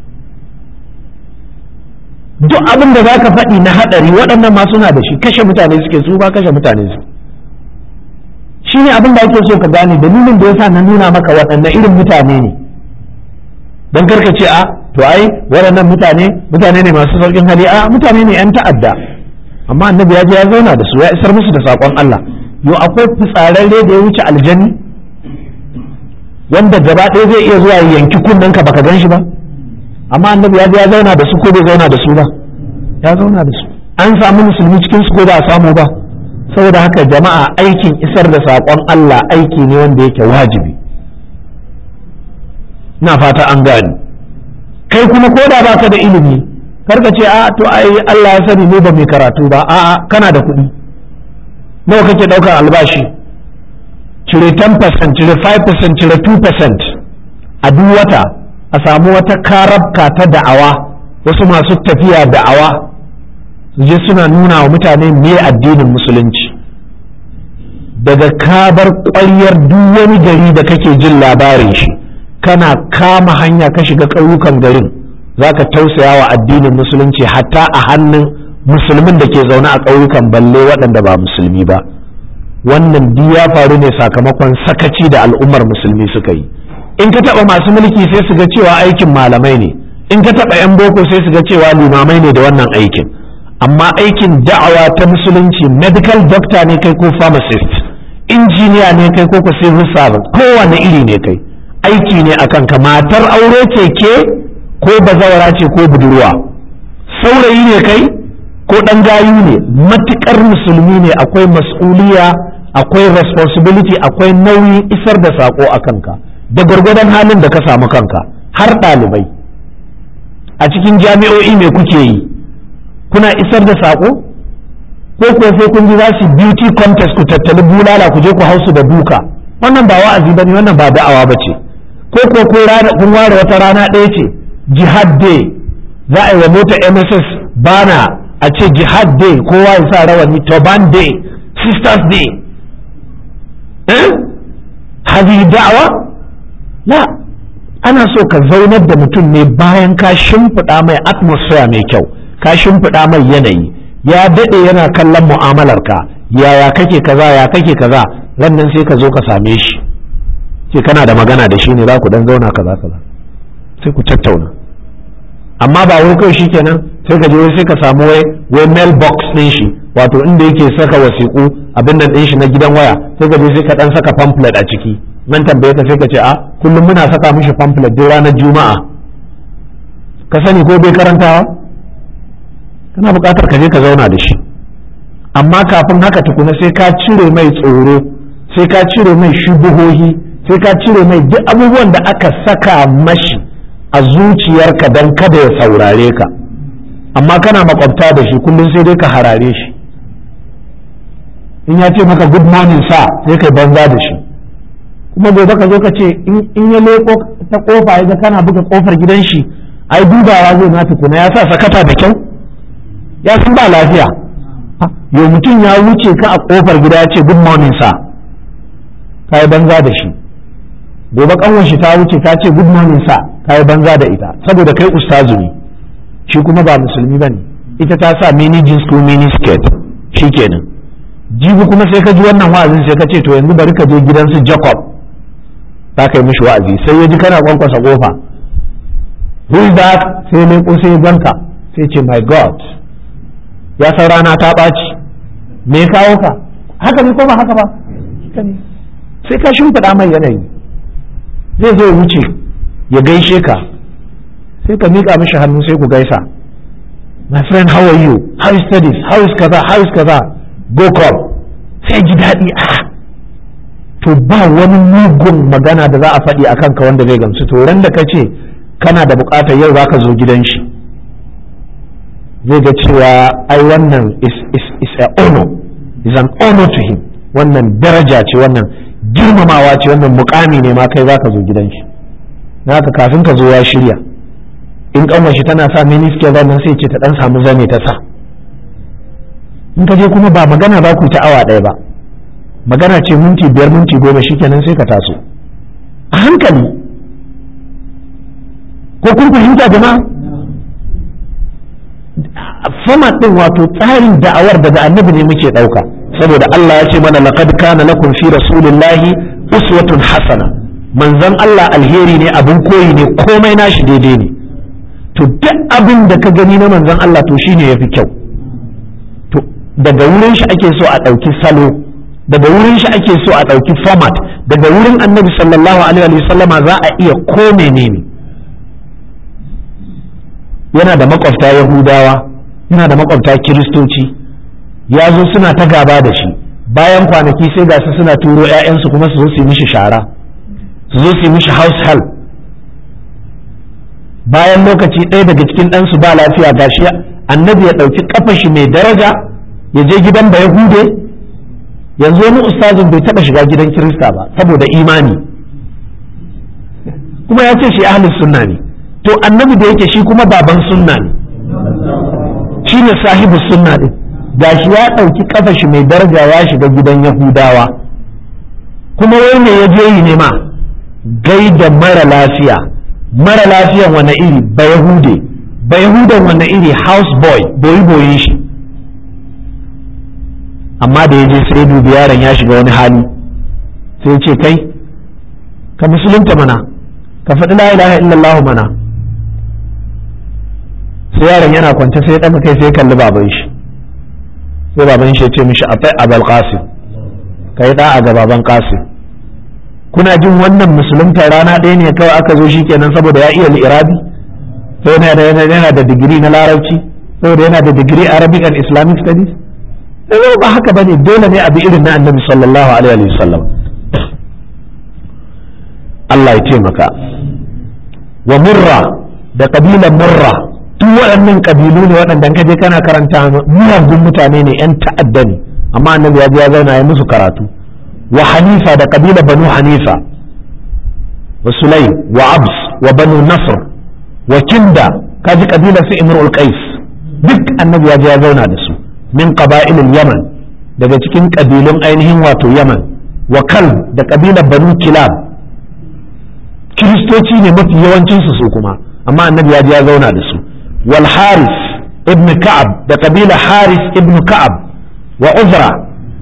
duk abin da za ka faɗi na haɗari waɗannan ma suna da shi kashe mutane suke su ba kashe mutane su shi ne abin da ake so ka gane dalilin da yasa na nuna maka waɗannan irin mutane ne don karka ce a to ai waɗannan mutane mutane ne masu sauƙin hali a mutane ne 'yan ta'adda amma annabi ya je ya zauna da su ya isar musu da saƙon Allah yo akwai fitsararre da ya wuce aljani wanda gaba ɗaya zai iya zuwa yanki kunnen ka baka gan shi ba amma annabi ya je ya zauna da su ko bai zauna da su ba ya zauna da su an samu musulmi cikin su ko ba a samu ba saboda haka jama'a aikin isar da saƙon Allah aiki ne wanda yake wajibi na fata an gani kai kuma ko da baka da ilimi karka ce a to ai Allah ya sani ne ba mai karatu ba a'a kana da kuɗi nawa kake ɗaukar albashi cire 10% cire 5% cire 2% a duk wata a samu wata karabka ta da'awa wasu masu tafiya da'awa su je suna nuna wa mutane me addinin musulunci daga kabar ƙwaryar duk wani gari da kake jin labarin shi kana kama hanya ka shiga ƙauyukan garin za ka tausaya wa addinin musulunci hatta a hannun musulmin da ke zaune a ƙauyukan balle waɗanda ba musulmi ba wannan duk ya faru ne sakamakon sakaci da al'ummar musulmi suka yi in ka taɓa masu mulki sai su ga cewa aikin malamai ne in ka taɓa 'yan boko sai su ga cewa limamai ne da wannan aikin amma aikin da'awa ta musulunci medical doctor ne kai ko pharmacist injiniya ne kai ko ko civil servant kowane iri ne kai aiki ne akan ka matar aure ce ke ko bazawara ce ko budurwa saurayi ne kai ko ɗan gayu ne matuƙar musulmi ne akwai mas'uliya akwai responsibility akwai nauyin isar da saƙo a kanka da gwargwadon halin da ka samu kanka har ɗalibai a cikin jami'o'i me kuke yi kuna isar da saƙo ko kuwa sai kun ji za su beauty contest ku tattali bulala ku je ku hausu da duka wannan ba wa'azi bane wannan ba da'awa ba ce ko ko kun ware wata rana ɗaya ce jihad day za a yi wa mota mss bana a ce jihad day kowa ya sa rawani turban day sisters day eh hadi da'awa la ana so ka zaunar da mutum ne bayan ka shimfiɗa mai atmosphere mai kyau ka shimfiɗa mai yanayi ya daɗe yana kallon mu'amalarka yaya kake kaza ya kake kaza ran nan sai ka zo ka same shi ce kana da magana da shi ne za ku dan zauna kaza kaza sai ku tattauna amma ba wai kawai shikenan sai ka je wai sai ka samu wai wai mail box din shi wato inda yake saka wasiƙu abin nan din shi na gidan waya sai ka je sai ka dan saka pamphlet a ciki nan tambaye ka sai ka ce a kullum muna saka mishi pamphlet duk ranar juma'a ka sani ko bai karantawa kana buƙatar ka je ka zauna da shi amma kafin haka tukuna sai ka cire mai tsoro sai ka cire mai shubuhohi sai ka cire mai duk abubuwan da aka saka mashi a zuciyarka don kada ya saurare ka amma kana makwabta da shi kullum sai dai ka harare shi in ya ce maka good morning sa sai kai banza da shi kuma gobe ka zo ka ce in ya leko ta kofa ya ga kana buga kofar gidan shi ai dubawa zai na tukuna ya sa sakata da kyau ya san ba lafiya yau mutum ya wuce ka a kofar gida ya ce good morning sa ka yi banza da shi gobe kanwan shi ta wuce ta ce good morning sa ka yi banza da ita saboda kai ustazu ne shi kuma ba musulmi ba ne ita ta sa mini jeans ko mini skirt shi kenan jibi kuma sai ka ji wannan wa'azin sai ka ce to yanzu bari ka je gidansu jacob za ka yi mishi wa'azi sai ya ji kana kwankwasa kofa who is that sai ne ko sai ganka sai ce my god ya san rana ta ɓaci me kawo ka haka ne ko ba haka ba sai ka shimfiɗa mai yanayi zai zo wuce ya gaishe ka sai ka miƙa mishi hannu sai ku gaisa my friend how are you how is studies how is kaza how is kaza go come sai ji daɗi a to ba wani mugun magana da za a faɗi a kanka wanda zai gamsu to ran da ka ce kana da buƙatar yau za ka zo gidan shi zai ga cewa ai wannan is, is, is a honor is an honor to him wannan daraja ce wannan girmamawa ce wannan mukami ne ma kai za ka zo gidan shi na haka kafin ka zo ya shirya in kanwar shi tana sa miniskiyar nan sai ce ta dan samu zane ta sa in ka je kuma ba magana ba ku ta awa ɗaya ba magana ce minti biyar minti goma shikenan sai ka taso a hankali ko kun fahimta jama'a format din wato tsarin da'awar daga annabi ne muke ɗauka saboda Allah ya ce mana laqad kana lakum fi rasulillahi uswatun hasana manzon Allah alheri ne abin koyi ne komai nashi daidai ne to duk abin da ka gani na manzon Allah to shine yafi kyau to daga wurin shi ake so a ɗauki salo daga wurin shi ake so a ɗauki format daga wurin annabi sallallahu alaihi wa sallama za a iya ko menene yana da makwabta yahudawa yana da makwabta kiristoci ya zo suna ta gaba da shi bayan kwanaki sai ga su suna turo 'ya'yansu kuma su zo su yi mishi shara su zo su yi mishi house help bayan lokaci ɗaya daga cikin ɗansu ba lafiya gashi annabi ya ɗauki ƙafa shi mai daraja ya je gidan da yahude yanzu wani ustazin bai taɓa shiga gidan kirista ba saboda imani kuma ya ce shi ahlus sunna ne to annabi da yake shi kuma baban sunna ne shi ne sahibu sunna din gashi ya ɗauki ƙafa shi mai daraja ya shiga gidan yahudawa kuma wai me ya je yi ne ma gaida mara lafiya mara lafiyan wani iri ba yahude ba yahudan wani iri house boy boyi boyin shi amma da ya je sai dubi yaron ya shiga wani hali sai ce kai ka musulunta mana ka faɗi la ilaha illallah mana sai yaron yana kwance sai ya ɗaga kai sai kalli baban shi sai baban shi ya ce mishi atai abal qasim kai da'a ga baban qasim kuna jin wannan musulunta rana ɗaya ne kawai aka zo shi kenan saboda ya iya li'irabi sai yana da digiri na larabci saboda yana da digiri arabic and islamic studies sai ba haka bane dole ne a bi irin na annabi sallallahu alaihi wa sallam Allah ya taimaka wa murra da kabilan murra duk waɗannan kabilu ne waɗanda ka je kana karanta miyagun mutane ne yan ta'adda ne amma annabi ya je ya zauna ya musu karatu wa hanifa da kabila banu hanifa wa sulaim wa abs wa banu nasr wa kinda kaji kabilar su imrul qais duk annabi ya je ya zauna da su min qaba'ilil yaman daga cikin kabilun ainihin wato yaman wa kalb da kabilar banu kilab kiristoci ne mafi yawancin su kuma amma annabi ya je ya zauna da su wal haris ibn ka'ab da kabila haris ibn ka'ab wa uzra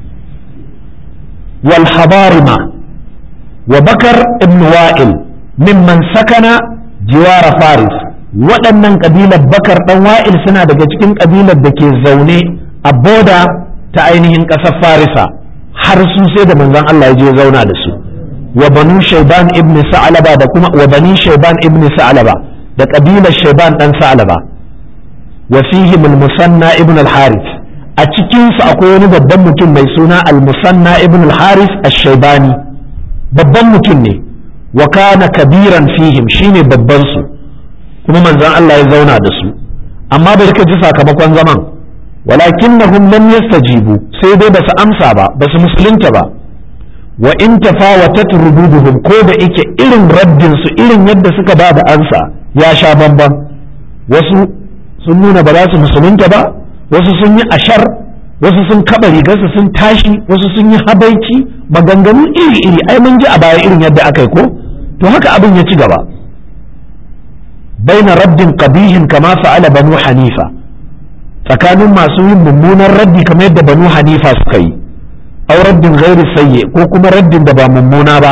wal habarima wa bakar ibn wa'il mimman sakana jiwara faris waɗannan kabilar bakar ɗan wa'il suna daga cikin kabilar da ke zaune a boda ta ainihin ƙasar farisa har su sai da manzon Allah ya je zauna da su wa banu shaiban ibn sa'alaba da kuma wa bani shaiban ibn sa'alaba da kabilar shaiban dan sa'alaba wa fihim al-musanna ibn al-harith a cikin su akwai wani babban mutum mai suna al-musanna ibn al-harith ash-shaybani babban mutum ne wa kana kabiran fihim shine babban su kuma manzon Allah ya zauna da su amma bai ka ji sakamakon zaman walakinnahum lam yastajibu sai dai basu amsa ba basu musulunta ba wa in tafawatat rududuhum ko da yake irin raddin su irin yadda suka ba da ansa ya sha bamban wasu sun nuna ba za su musulunta ba wasu sun yi ashar wasu sun kaba rigarsu sun tashi wasu sun yi habaici maganganu iri iri ai mun ji a baya irin yadda aka yi ko to haka abin ya ci gaba baina raddin qabihin kama fa'ala banu hanifa tsakanin masu yin mummunan raddi kamar yadda banu hanifa suka yi aw raddin ghairi sayyi ko kuma raddin da ba mummuna ba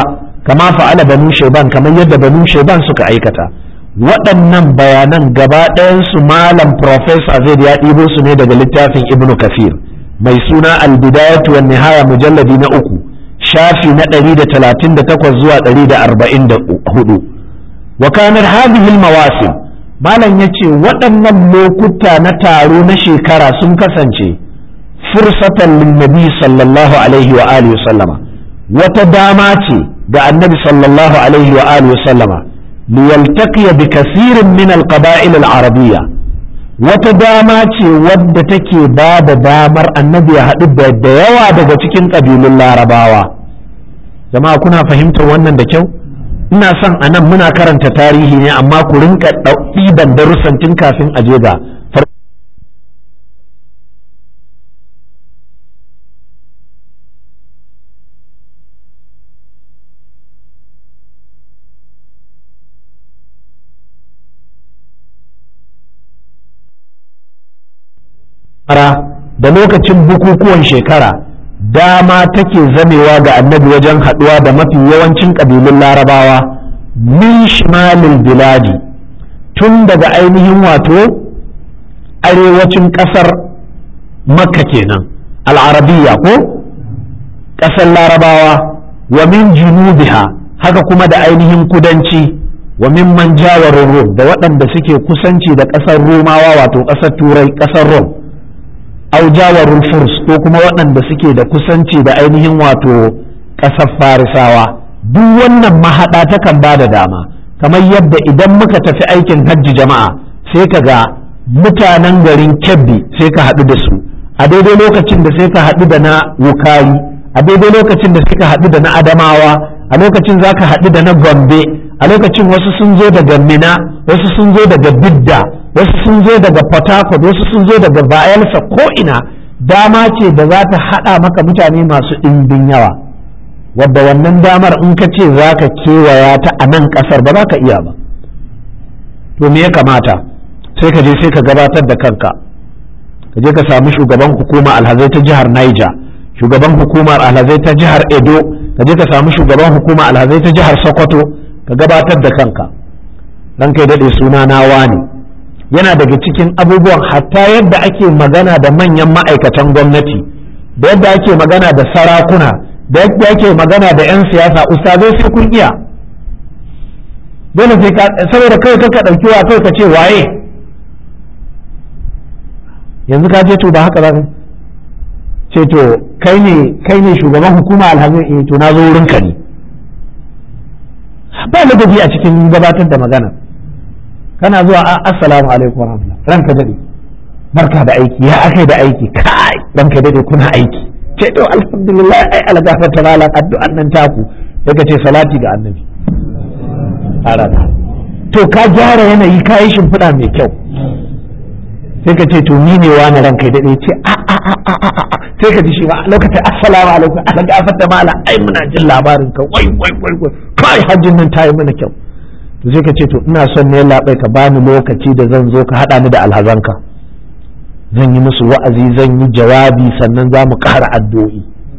kama fa'ala banu shaiban kamar yadda banu shaiban suka aikata waɗannan bayanan gaba ɗayansu malam profesa zai ya ɗibo su ne daga littafin ibnu kafir mai suna albidayatu wan nihaya mujalladi na uku shafi na 138 zuwa 144 wa kanar hadhihi mawasim malam yace waɗannan lokuta na taro na shekara sun kasance fursatan linnabi sallallahu alaihi wa alihi sallama wata dama ce ga annabi sallallahu alaihi wa alihi sallama liyaltaqiya bi kasirin min alqaba'il al-arabiyya wata dama ce wadda take ba da damar annabi ya haɗu da yawa daga cikin ƙabilun larabawa jama'a kuna fahimtar wannan da kyau ina son a nan muna karanta tarihi ne amma ku rinka ɗiban darussan tun kafin a je ga da lokacin bukukuwan shekara dama take zamewa ga annabi wajen haɗuwa da mafi yawancin ƙabilun larabawa min shimalil biladi tun daga ainihin wato arewacin ƙasar makka kenan al'arabiya ko ƙasar larabawa wa min junubiha haka kuma da ainihin kudanci wa min man jawarin rum da waɗanda suke kusanci da ƙasar romawa wato ƙasar turai ƙasar rom au jawarul furs ko kuma waɗanda suke da kusanci da ainihin wato ƙasar farisawa duk wannan mahaɗa takan ba da dama kamar yadda idan muka tafi aikin hajji jama'a sai ka ga mutanen garin kebbi sai ka haɗu da su a daidai lokacin da sai ka haɗu da na wukari a daidai lokacin da sai ka haɗu da na adamawa a lokacin za ka haɗu da na gombe a lokacin wasu sun zo daga mina wasu sun zo daga bidda wasu sun zo daga port harcourt wasu sun zo daga bayelsa ko ina dama ce da za ta haɗa maka mutane masu ɗimbin yawa wadda wannan damar in ka ce za ka kewaya ta a nan ƙasar ba za ka iya ba to me ya kamata sai ka je sai ka gabatar da kanka ka je ka samu shugaban hukuma alhazai ta jihar niger shugaban hukumar alhazai ta jihar edo ka je ka samu shugaban hukuma alhazai ta jihar sokoto ka gabatar da kanka dan kai daɗe suna na wani yana daga cikin abubuwan hatta yadda ake magana da manyan ma'aikatan gwamnati da yadda ake magana da sarakuna da yadda ake magana da 'yan siyasa ustazai sai kun iya dole sai ka saboda kai ka ɗauki wa kai ka ce waye yanzu ka je to ba haka ba ce to kai ne kai ne shugaban hukuma alhamin eh to na zo wurin ka ne ba ladabi a cikin gabatar da magana kana zuwa assalamu alaikum wa rahmatullah ranka dade barka da aiki ya akai da aiki kai ranka dade kuna aiki ce to alhamdulillah ai algafar ta malam addu'an nan taku daga ce salati ga annabi araba to ka gyara yanayi ka yi shimfiɗa mai kyau sai ka ce to ni ne wani ranka dade ce a a a a a a sai ka ji shi ma lokacin assalamu alaikum algafar ta malam ai muna jin labarin ka wai wai wai kai hajjin nan ta yi mana kyau to sai ka ce to ina son ne labai ka bani lokaci da zan zo ka haɗa ni da alhazanka zan yi musu wa'azi zan yi jawabi sannan za mu ƙara addu'o'i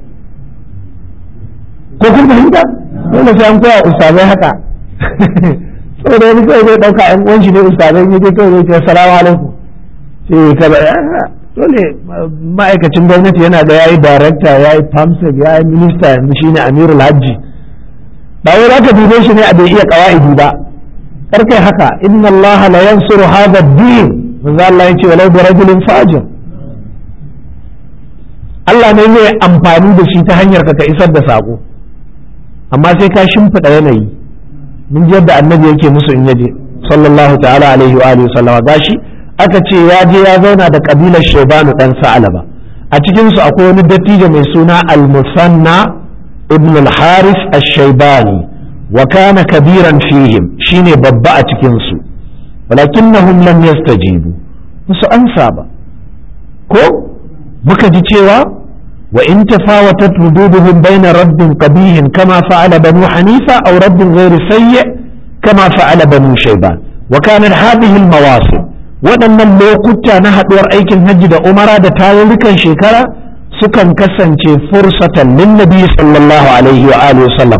ko kun fahimta dole sai an koya ustazai haka saboda wani kawai zai ɗauka ƴan uwan shi ne ustazai ne dai kawai zai ce assalamu alaikum sai ka ba dole ma'aikacin gwamnati yana da yayi darakta yayi famsek yayi minista yanzu shine amirul hajji ba wai za ka dube shi ne a bai iya kawa'idi ba karkai haka inna Allah la yansuru hadha ad-din manzo Allah yace walau bi rajulin fajir Allah ne zai amfani da shi ta hanyar ka ka isar da sako amma sai ka shimfiɗa yanayi mun ji yadda annabi yake musu in yaje sallallahu ta'ala alaihi wa alihi sallama gashi aka ce ya je ya zauna da kabilar Shaybanu dan Sa'alaba a cikin su akwai wani dattijo mai suna al-Musanna ibn al-Haris ash-Shaybani wa kana kabiran fihim shine babba a cikin su walakinnahum lam yastajibu musu ansa ba ko muka ji cewa wa in tafawatat rududuhum bayna raddin qabihin kama fa'ala banu hanifa aw raddin ghairi sayyi kama fa'ala banu shayban wa kana hadhihi al-mawasim waɗannan lokuta na haɗuwar aikin hajji da umara da tarurrukan shekara sukan kasance fursatan lin nabi sallallahu alaihi wa alihi sallama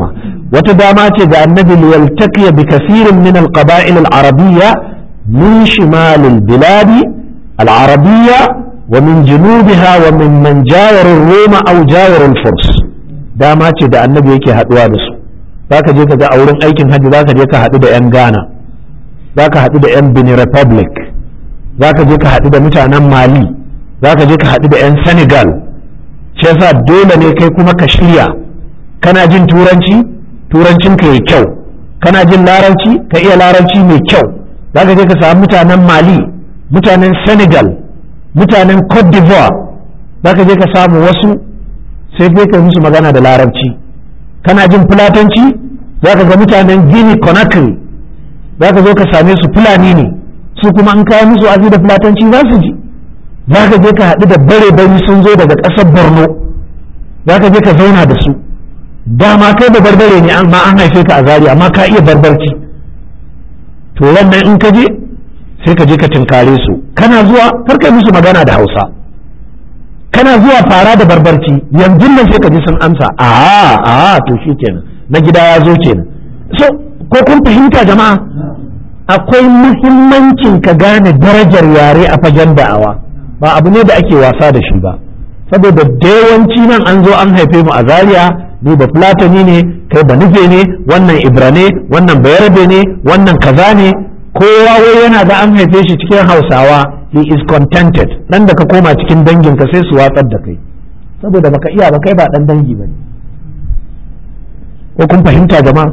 wata dama ce ga annabi liyaltaqiya bi kasirin min alqaba'il al-arabiyya min shimal al-bilad al-arabiyya wa min junubiha wa min man jawara roma aw jawara al-furs dama ce da annabi yake haduwa da su zaka je ka ga a wurin aikin hajji zaka je ka haɗu da 'yan ghana zaka haɗu da 'yan benin republic zaka je ka haɗu da mutanen mali zaka je ka haɗu da 'yan senegal shi yasa dole ne kai kuma ka shirya kana jin turanci turancin ka yi kyau kana jin larabci ka iya larabci mai kyau zaka je ka samu mutanen mali mutanen senegal mutanen cote d'ivoire zaka je ka samu wasu sai dai ka musu magana da larabci kana jin fulatanci zaka ga mutanen guinea conakry zaka zo ka same su fulani ne su kuma an kawo musu azi da fulatanci za su ji za ka je ka haɗu da bare bari sun zo daga ƙasar borno za ka je ka zauna da su dama kai da barbare ne amma an haife ka a zari amma ka iya barbarci to wannan in ka je sai ka je ka tinkare su kana zuwa kar kai musu magana da hausa kana zuwa fara da barbarci yanzu nan sai ka ji sun amsa a a to shi kenan na gida ya zo kenan so ko kun fahimta jama'a akwai muhimmancin ka gane darajar yare a fagen da'awa ba abu ne da ake wasa da shi ba saboda da yawanci nan an zo an haife mu a zaria ni ba fulatani ne kai ba nufe ne wannan ibra ne wannan bayarbe ne wannan kaza ne kowa wai yana da an haife shi cikin hausawa he is contented dan da ka koma cikin danginka sai su watsar da kai saboda baka iya ba kai ba dan dangi ba ne ko kun fahimta jama'a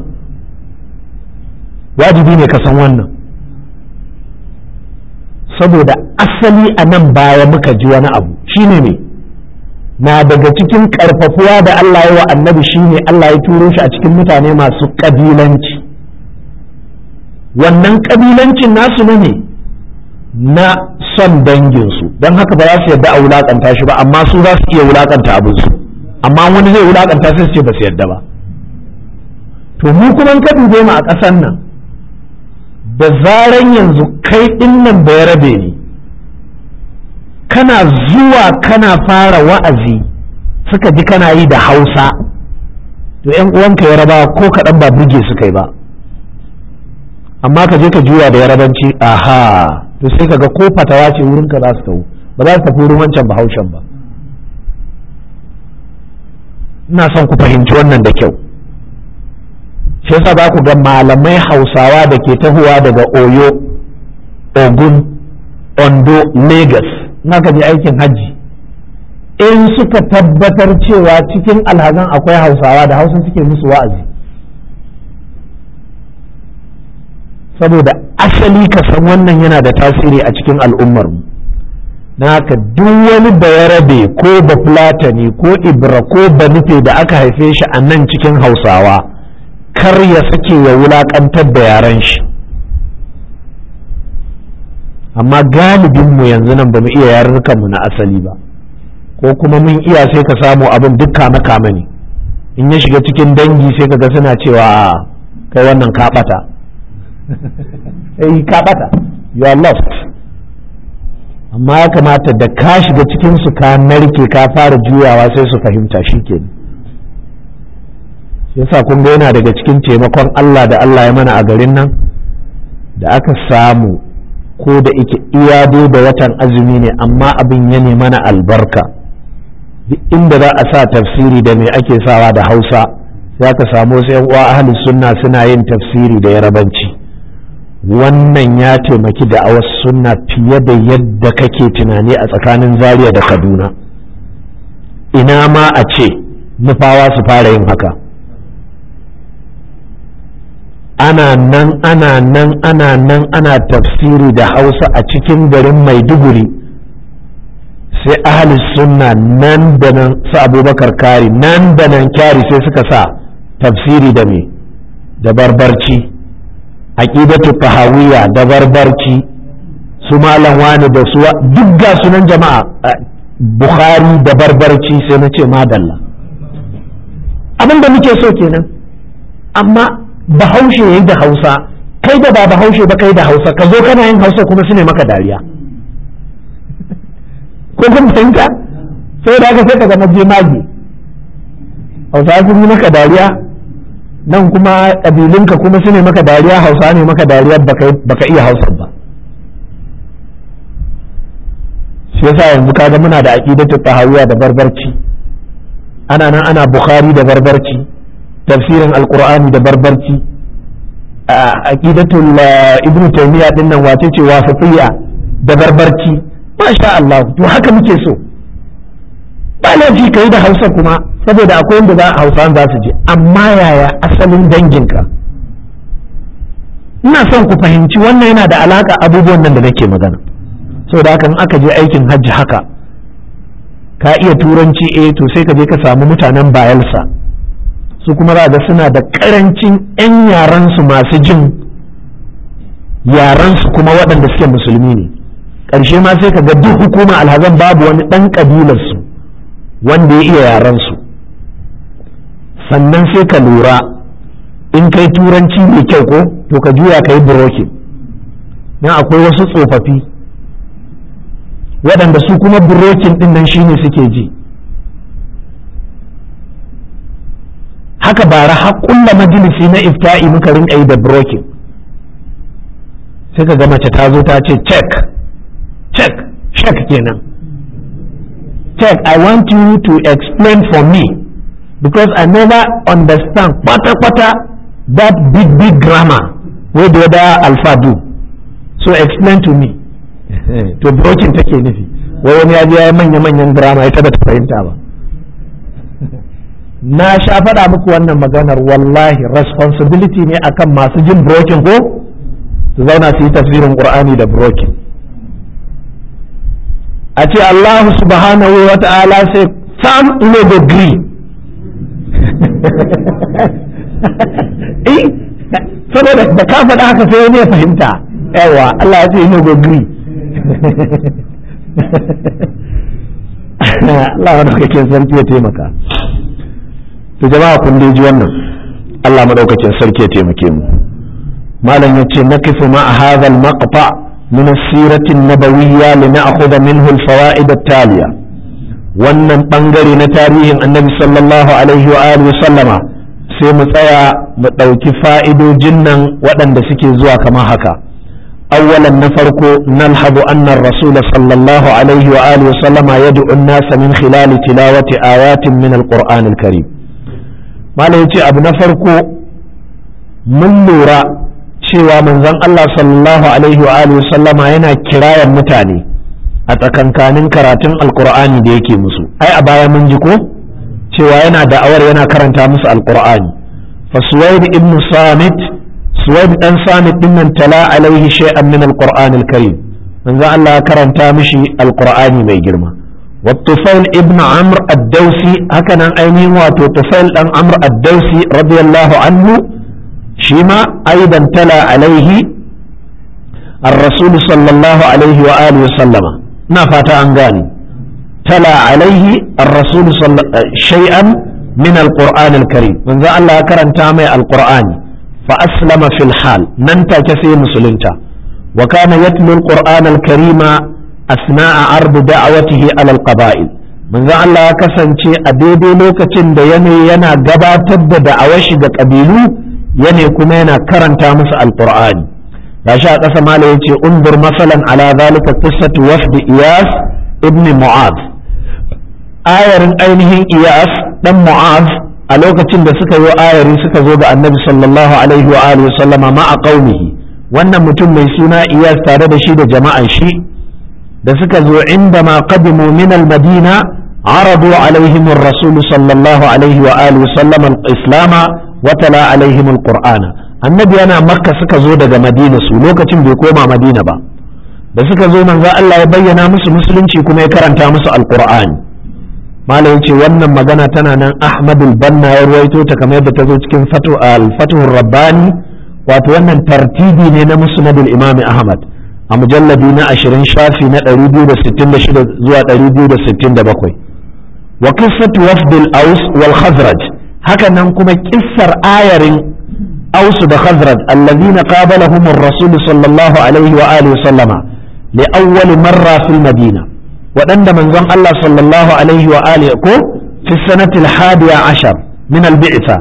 wajibi ne ka san wannan saboda asali a nan baya muka ji wani abu shine ne na daga cikin karfafuwa da Allah ya wa annabi shine Allah ya turo shi a cikin mutane masu kabilanci wannan kabilancin nasu ne na son danginsu don haka ba za su yadda a wulakanta shi ba amma su za su iya wulakanta abinsu amma wani zai wulakanta sai su ce ba su yadda ba to mu kuma ka dube mu a ƙasar nan da zaran yanzu kai ɗinnan bai rabe ne kana zuwa kana fara wa'azi suka ji kana yi da hausa to ‘yan uwanka ya raba ko kaɗan ba burge su kai ba amma ka je ka juya da yarabanci aha to sai ka ga ko fatawa ce wurin ka za su tawo ba za su tafi wurin wancan bahaushen ba ina son ku fahimci wannan da kyau shi yasa za ku ga malamai hausawa da ke tahowa daga oyo ogun ondo lagos na ka je aikin hajji in suka tabbatar cewa cikin alhazan akwai hausawa da hausa suke musu wa'azi saboda asali ka san wannan yana da tasiri a cikin al'ummarmu na haka duk wani bayarabe ko bafulatani ko ibra ko banufe da aka haife shi a nan cikin hausawa kar ya sake ya wulakantar da yaren shi amma galibinmu yanzu nan ba mu iya yarurrukanmu na asali ba ko kuma mun iya sai ka samu abin duk kame kame ne in ya shiga cikin dangi sai ka ga suna cewa kai wannan kaɓata eh kaɓata you are lost amma ya kamata da ka shiga cikin su ka narke ka fara juyawa sai su fahimta shi ke yasa kun ga yana daga cikin taimakon Allah da Allah ya mana a garin nan da aka samu ko da ike iya da watan azumi ne amma abin ya ne mana albarka duk inda za a sa tafsiri da me ake sawa da hausa sai aka samu sai uwa ahli sunna suna yin tafsiri da yarabanci wannan ya taimaki da awas sunna fiye da yadda kake tunani a tsakanin zaria da kaduna ina ma a ce nufawa su fara yin haka ana nan ana nan ana nan ana tafsiri da hausa a cikin garin maiduguri sai ahli sunna nan da nan su abubakar kari nan da nan kyari sai suka sa tafsiri da me da barbarci aqidatu tahawiyya da barbarci su malam wani da su duk ga sunan jama'a bukhari da barbarci sai na ce madalla abin da muke so kenan amma bahaushe yayi da hausa kai da ba bahaushe ba kai da hausa ka zo kana yin hausa kuma su ne maka dariya ko kun fahimta sai da aka sai ka zama jemage hausa sun yi maka dariya nan kuma ƙabilunka kuma su ne maka dariya hausa ne maka dariya baka iya hausa ba shi yasa yanzu kaga muna da aqidatu tahawiyya da barbarci ana nan ana bukhari da barbarci tafsirin alqur'ani da barbarci aqidatul ibnu taymiya din nan wace ce wasatiyya da barbarci masha Allah to haka muke so ba laifi kai da Hausa kuma saboda akwai wanda za Hausa za su je amma yaya asalin danginka ina son ku fahimci wannan yana da alaka abubuwan nan da nake magana saboda haka in aka je aikin hajji haka ka iya turanci eh to sai ka je ka samu mutanen bayelsa su kuma za ga suna da karancin 'yan yaransu masu jin yaransu kuma waɗanda suke musulmi ne ƙarshe ma sai ka ga duk hukuma alhazan babu wani ɗan ƙabilarsu wanda ya iya yaransu sannan sai ka lura in kai turanci mai kyau ko to ka juya ka yi burokin na akwai wasu tsofaffi waɗanda su kuma burokin ɗin nan shine suke ji haka bara har kulla majalisi na ifta'i muka rinka yi da brokin sai ka ga mace ta zo ta ce check check check kenan check i want you to explain for me because i never understand kwata-kwata that big big grammar wey the other alpha do so explain to me to brokin take nufi wai wani ya je ya manya-manyan grammar ita da ta fahimta ba na sha faɗa muku wannan maganar wallahi responsibility ne akan masu jin brokin ko su zauna su yi tafsirin qur'ani da brokin a ce Allah subhanahu wa ta'ala sai sam ino go gree eh saboda da ka faɗa haka sai wani ya fahimta yawa Allah ya ce ino go gree Allah wani kake sarki ya taimaka to jama'a kun dai ji wannan Allah madaukakin sarki ya taimake mu malam yace nakifu ma hadha al-maqta min as-sirah an-nabawiyya li na'khudha minhu al-fawaid at-taliya wannan bangare na tarihin annabi sallallahu alaihi wa alihi sallama sai mu tsaya mu ɗauki fa'idojin nan waɗanda suke zuwa kamar haka أولا نفرق نلحظ أن الرسول صلى الله عليه وآله وسلم يدعو الناس من خلال تلاوة آيات من القرآن الكريم malam ya ce abu na farko mun lura cewa manzon Allah sallallahu alaihi wa alihi sallama yana kirayan mutane a tsakankanin karatun alkur'ani da yake musu ai a baya mun ji ko cewa yana da'awar yana karanta musu alkur'ani fa suwaid ibn samit suwaid dan samit din nan tala alaihi shay'an min alqur'ani alkarim manzon Allah ya karanta mishi alkur'ani mai girma والطفيل ابن عمرو الدوسي هكذا أيمين واتو طفيل أن عمرو الدوسي رضي الله عنه شيما أيضا تلا عليه الرسول صلى الله عليه وآله وسلم نفات أنغاني تلا عليه الرسول صلى شيئا من القرآن الكريم من ذا الله كرن تامي القرآن فأسلم في الحال ننتا كثير مسلمتا وكان يتلو القرآن الكريم أثناء عرض دعوته على القبائل من ذا الله كسنتي أديدي لوكتين دا يني ينا قباتد دعوش دا قبيلو يني كمينا كرن تامس القرآن لا شاء قسم عليه انظر مثلا على ذلك قصة وفد إياس ابن معاذ آير أينه إياس دم معاذ a lokacin da suka yi ayari suka zo ga annabi sallallahu alaihi wa alihi sallama ma'a qaumihi wannan mutum mai suna iyas tare da shi da jama'an shi da suka zo inda ma qadimu min al-madina aradu alaihim ar-rasul sallallahu alaihi wa alihi sallama al-islama wa tala alaihim al-qur'ana annabi yana makka suka zo daga madina su lokacin bai koma madina ba da suka zo manzo Allah ya bayyana musu musulunci kuma ya karanta musu al-qur'ani malam ce wannan magana tana nan ahmadul banna ya ruwaito ta kamar yadda ta zo cikin al-fatuhur rabbani wato wannan tartibi ne na musnadul imam ahmad a mujalladi na 20 shafi na 266 zuwa 267 wa qissatu wafdil aus wal khazraj haka nan kuma kissar ayarin aus da khazraj allazina qabalahum ar-rasul sallallahu alaihi wa alihi sallama li awwal marra fil madina waɗanda manzon Allah sallallahu alaihi wa alihi ko fi sanatil hadiya ashar min al-bi'sa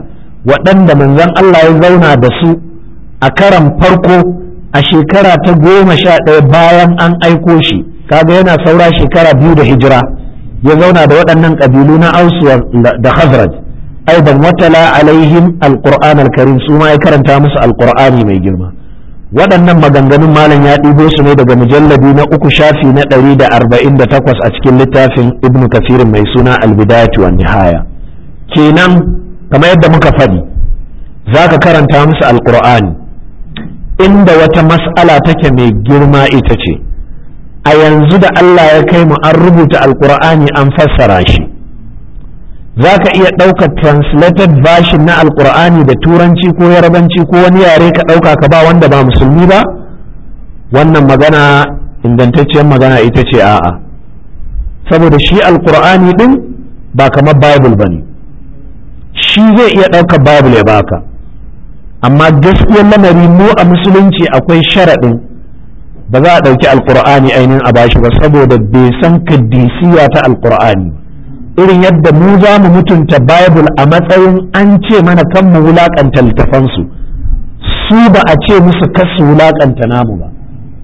waɗanda manzon Allah ya zauna da su a karan farko a shekara ta goma sha ɗaya bayan an aiko shi kaga yana saura shekara biyu da hijira ya zauna da waɗannan ƙabilu na ausu da khazraj aidan watala alaihim alquran alkarim su ma ya karanta musu alqur'ani mai girma waɗannan maganganun malam ya ɗibo su ne daga mujalladi na uku shafi na ɗari da arba'in da takwas a cikin littafin ibnu kafirin mai suna albidayatu wan nihaya kenan kamar yadda muka faɗi za ka karanta musu alqur'ani inda wata mas'ala take mai girma ita ce a yanzu da Allah ya kai mu an rubuta alqur'ani an fassara shi za ka iya ɗaukar translated version na alkur'ani da turanci ko yarabanci ko wani yare ka ɗauka ka ba wanda ba musulmi ba wannan magana ingantacciyar magana ita ce a'a saboda shi alkur'ani ɗin ba kamar bible ba ne shi zai iya ɗaukar bible ya baka amma gaskiyar lamari mu a musulunci akwai sharaɗin ba za a ɗauki alkur'ani ainihin a bashi ba saboda bai san kaddisiya ta alkur'ani ba irin yadda mu za mu mutunta Bible a matsayin an ce mana kan mu wulakanta littafansu su ba a ce musu kasu wulakanta namu ba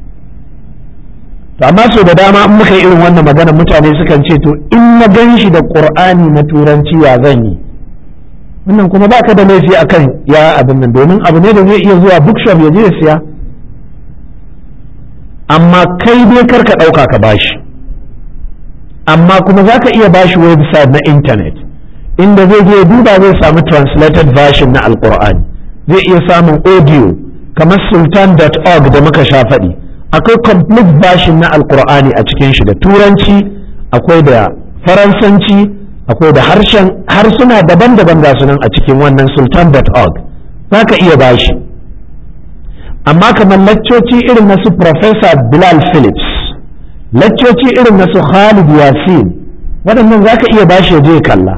to amma so da dama in muka yi irin wannan magana mutane sukan ce to in na gan shi da qur'ani na turanci ya zan yi wannan kuma baka da laifi akan ya abin nan domin abu ne da zai iya zuwa bookshop ya je ya siya amma kai dai karka ɗauka ka bashi amma kuma za ka iya bashi website na intanet inda zai je duba zai samu translated version na alkur'ani zai iya samun audio kamar sultan.org da muka sha faɗi akwai complete version na alkur'ani a cikin shi da turanci akwai da faransanci akwai da harshen harsuna daban-daban ga sunan a cikin wannan sultan.org za ka iya bashi amma kamar laccoci irin na su professor bilal phillips laccoci irin na su Khalid Yasin waɗannan za ka iya bashi ya je kalla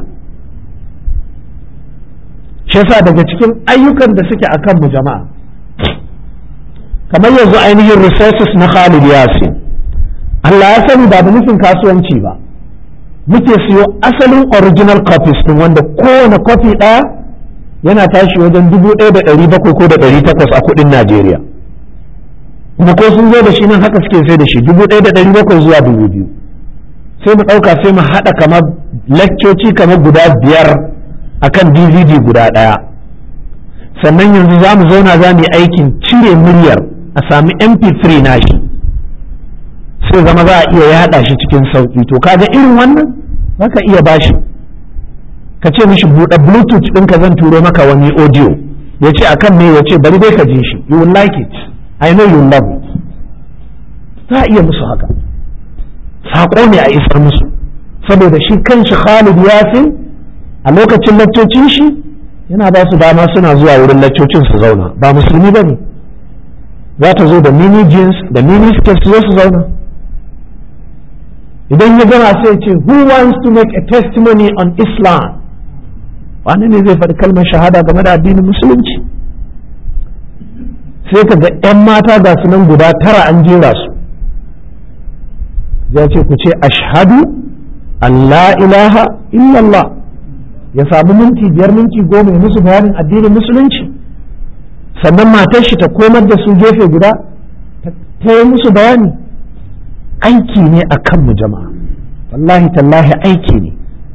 shi yasa daga cikin ayyukan da suke akan mu jama'a kamar yanzu ainihin resources na Khalid Yasin Allah ya sani ba da nufin kasuwanci ba muke siyo asalin original copies din wanda kowane copy ɗaya yana tashi wajen dubu ɗaya da ɗari bakwai ko da ɗari takwas a kuɗin Najeriya kuma ko sun zo da shi nan haka suke sai da shi dubu ɗaya da ɗari bakwai zuwa dubu biyu sai mu ɗauka sai mu haɗa kamar lakcoci kamar guda biyar akan dvd guda ɗaya sannan yanzu za mu zauna za mu yi aikin cire muryar a sami mp3 nashi sai zama za a iya yaɗa shi cikin sauƙi to kaga irin wannan za ka iya bashi ka ce mishi buɗe bluetooth ɗinka zan turo maka wani audio ya ce akan me ya ce bari dai ka ji shi you will like it I know you love it za a iya musu haka saƙo ne a isar musu saboda shi kanshi Khalid Yasin a lokacin laccocin shi yana ba su dama suna zuwa wurin laccocin su zauna ba musulmi ba ne za ta zo da mini jeans da mini skirt su zo su zauna idan ya gama sai ce who wants to make a testimony on Islam wani ne zai faɗi kalmar shahada game da addinin musulunci sai ka ga 'yan mata ga su nan guda tara an jera su ya ce ku ce ashhadu an la ilaha illallah ya samu minti biyar minti goma musu bayanin addinin musulunci sannan matar shi ta komar da su gefe guda ta yi musu bayani aiki ne a kanmu jama'a wallahi tallahi aiki ne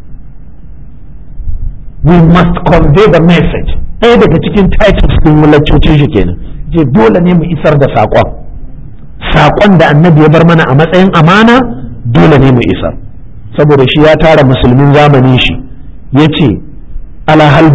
we must convey the message ɗaya daga cikin titles ɗin wulacocin shi kenan je dole ne mu isar da saƙon saƙon da annabi ya bar mana a matsayin amana dole ne mu isar saboda shi ya tara musulmin zamanin shi ya ce ala hal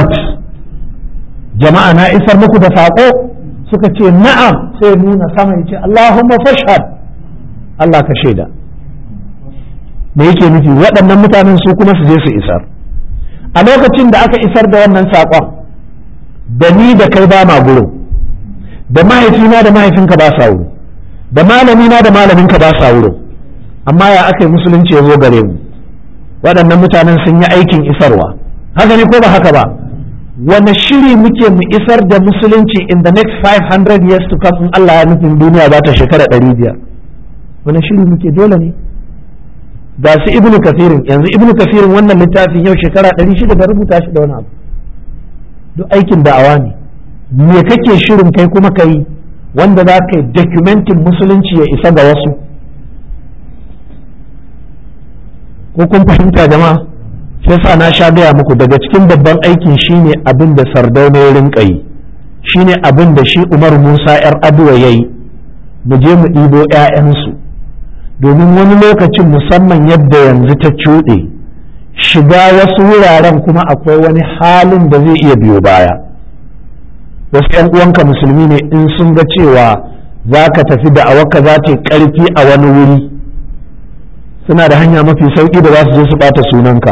jama'a na isar muku da saƙo suka ce na'am sai nuna sama ya ce Allahumma fashhad Allah ka shaida me yake nufi waɗannan mutanen su kuma su je su isar a lokacin da aka isar da wannan saƙon da ni da kai ba ma gurin da mahaifina da mahaifinka ba sa wuri da malamina da malaminka ba sa wurin amma ya aka yi musulunci ya zo gare mu waɗannan mutanen sun yi aikin isarwa haka ne ko ba haka ba wane shiri muke mu isar da musulunci in the next 500 years to come in Allah ya nufin duniya za ta shekara 500 wane shiri muke dole ne ga su ibnu kafirin yanzu ibnu kafirin wannan littafin yau shekara 600 da rubuta shi da wani abu duk aikin da'awa ne me kake shirin kai kuma ka yi wanda za ka yi documentin musulunci ya isa ga wasu ko kun fahimta jama'a sai sa na sha gaya muku daga cikin babban aikin shine abin da sardauna ya rinka yi shine abin da shi umar musa yar aduwa ya yi mu je mu ɗibo 'ya'yansu domin wani lokacin musamman yadda yanzu ta cuɗe shiga wasu wuraren kuma akwai wani halin da zai iya biyo baya wasu 'yan uwanka musulmi ne in sun ga cewa za ka tafi da awaka za ta yi ƙarfi a wani wuri suna da hanya mafi sauƙi da za su je su ɓata sunanka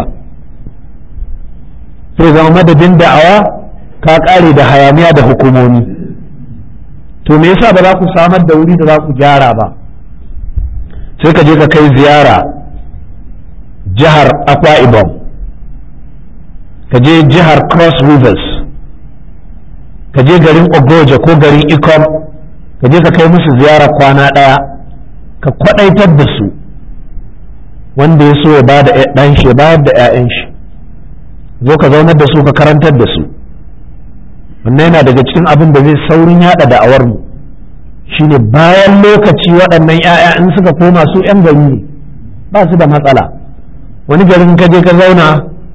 sai zama madadin da'awa ka ƙare da hayaniya da hukumomi to me yasa ba za ku samar da wuri da za ku gyara ba sai ka je ka kai ziyara jihar akwa ibom ka je jihar cross rivers ka je garin ogoja ko garin ikom ka je ka kai musu ziyara kwana ɗaya ka kwaɗaitar da su wanda ya so ya ba da ɗan shi ya bayar da 'ya'yan shi zo ka zaunar da su ka karantar da su wannan yana daga cikin abin da zai saurin yada da'awar mu shine bayan lokaci waɗannan 'ya'ya in suka koma su 'yan gari ne ba su da matsala wani garin ka je ka zauna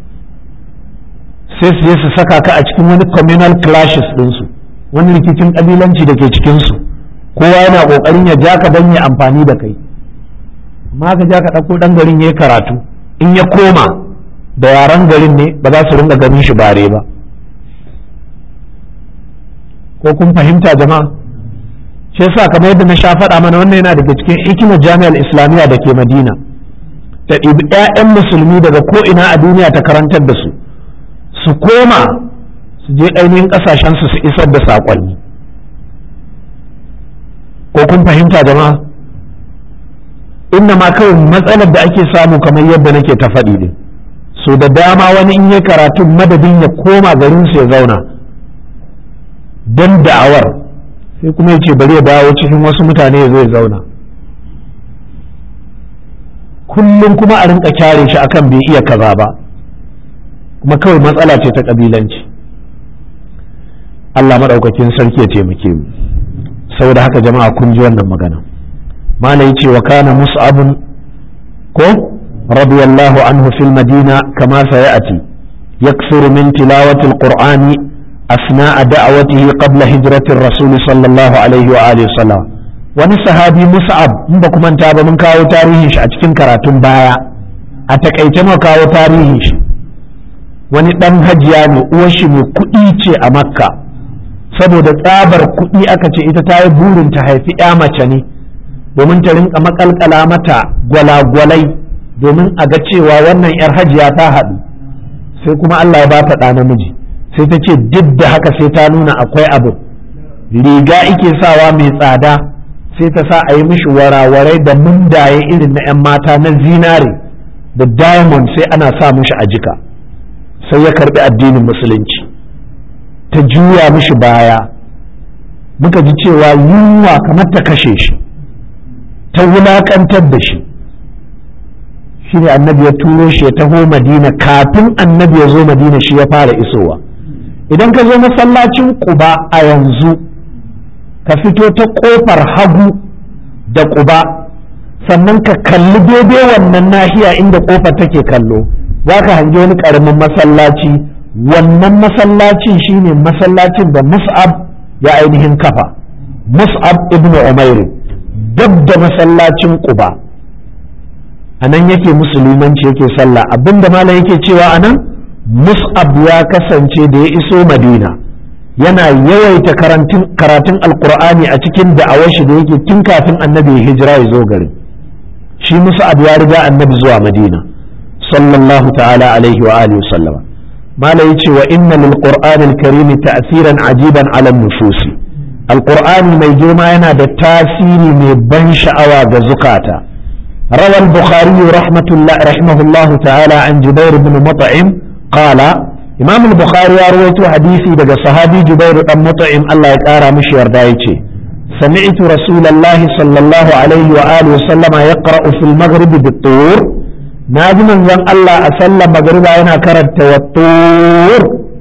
sai su je su saka ka a cikin wani communal clashes ɗinsu wani rikicin ƙabilanci da ke cikinsu kowa yana ƙoƙarin ya ja ka don ya amfani da kai amma ka ja ka ɗauko ɗan garin ya yi karatu in ya koma da yaren garin ne ba za su ringa ganin shi bare ba ko kun fahimta jama'a shi yasa kamar yadda na sha faɗa mana wannan yana daga cikin hikimar jami'ar islamiyya da ke madina ta ɗibi 'ya'yan musulmi daga ko ina a duniya ta karantar da su su koma su je ainihin ƙasashensu su isar da saƙonni ko kun fahimta jama'a inna ma kawai matsalar da ake samu kamar yadda nake ta faɗi ne so da dama wani in ya karatun madadin ya koma garinsu ya zauna don da'awar sai kuma ya ce bari ya dawo cikin wasu mutane ya zo ya zauna kullum kuma a rinka kyare shi akan bai iya kaza ba kuma kawai matsala ce ta kabilanci Allah maɗaukakin sarki ya taimake mu saboda haka jama'a kun ji wannan magana malai ce wa kana mus'abun ko radiyallahu anhu fil madina kama sayati yaksuru min tilawati alqur'ani asna'a da'awatihi qabla hijrati rasul sallallahu alaihi wa alihi sallam wani sahabi mus'ab in ba kuma ta ba mun kawo tarihin shi a cikin karatun baya a takaice mu kawo tarihin shi wani dan hajiya ne uwar shi mai kuɗi ce a makka saboda tsabar kuɗi aka ce ita ta yi burin ta haifi ya mace ne domin ta rinka makalkala mata gwalagwalai domin a ga cewa wannan yar hajiya ta haɗu sai kuma Allah ya ba ta ɗa namiji sai ta ce duk da haka sai ta nuna akwai abu riga ike sawa mai tsada sai ta sa a yi mishi warawarai da mundaye irin na 'yan mata na zinare da diamond sai ana sa mishi a jika sai ya karbi addinin musulunci ta juya mishi baya muka ji cewa yunwa kamar ta kashe shi ta wulakantar da shi shi ne annabi ya turo shi ya taho madina kafin annabi ya zo madina shi ya fara isowa idan ka zo masallacin kuba a yanzu ka fito ta kofar hagu da kuba sannan ka kalli daidai wannan nahiya inda kofar take kallo za ka hangi wani ƙaramin masallaci wannan masallacin shine masallacin da mus'ab ya ainihin kafa mus'ab ibn umair dab da masallacin quba a nan yake musulmanci yake sallah abinda malam yake cewa a nan mus'ab ya kasance da ya iso madina yana yawaita karatun alkur'ani a cikin da'awar shi da yake tun kafin annabi ya hijira ya zo garin shi mus'ab ya riga annabi zuwa madina sallallahu ta'ala alaihi wa alihi sallama mala yace wa inna lil qur'anil karim ta'siran ajiban ala nufusi alqur'ani mai girma yana da tasiri mai ban sha'awa ga zukata روى البخاري رحمة الله رحمه الله تعالى عن جبير بن مطعم قال إمام البخاري رويت حديثي دقى صحابي جبير بن مطعم الله يكارى مش يردايتي سمعت رسول الله صلى الله عليه وآله وسلم يقرأ في المغرب بالطور ناجي من زن الله أسلم مغربا أنا كرت والطور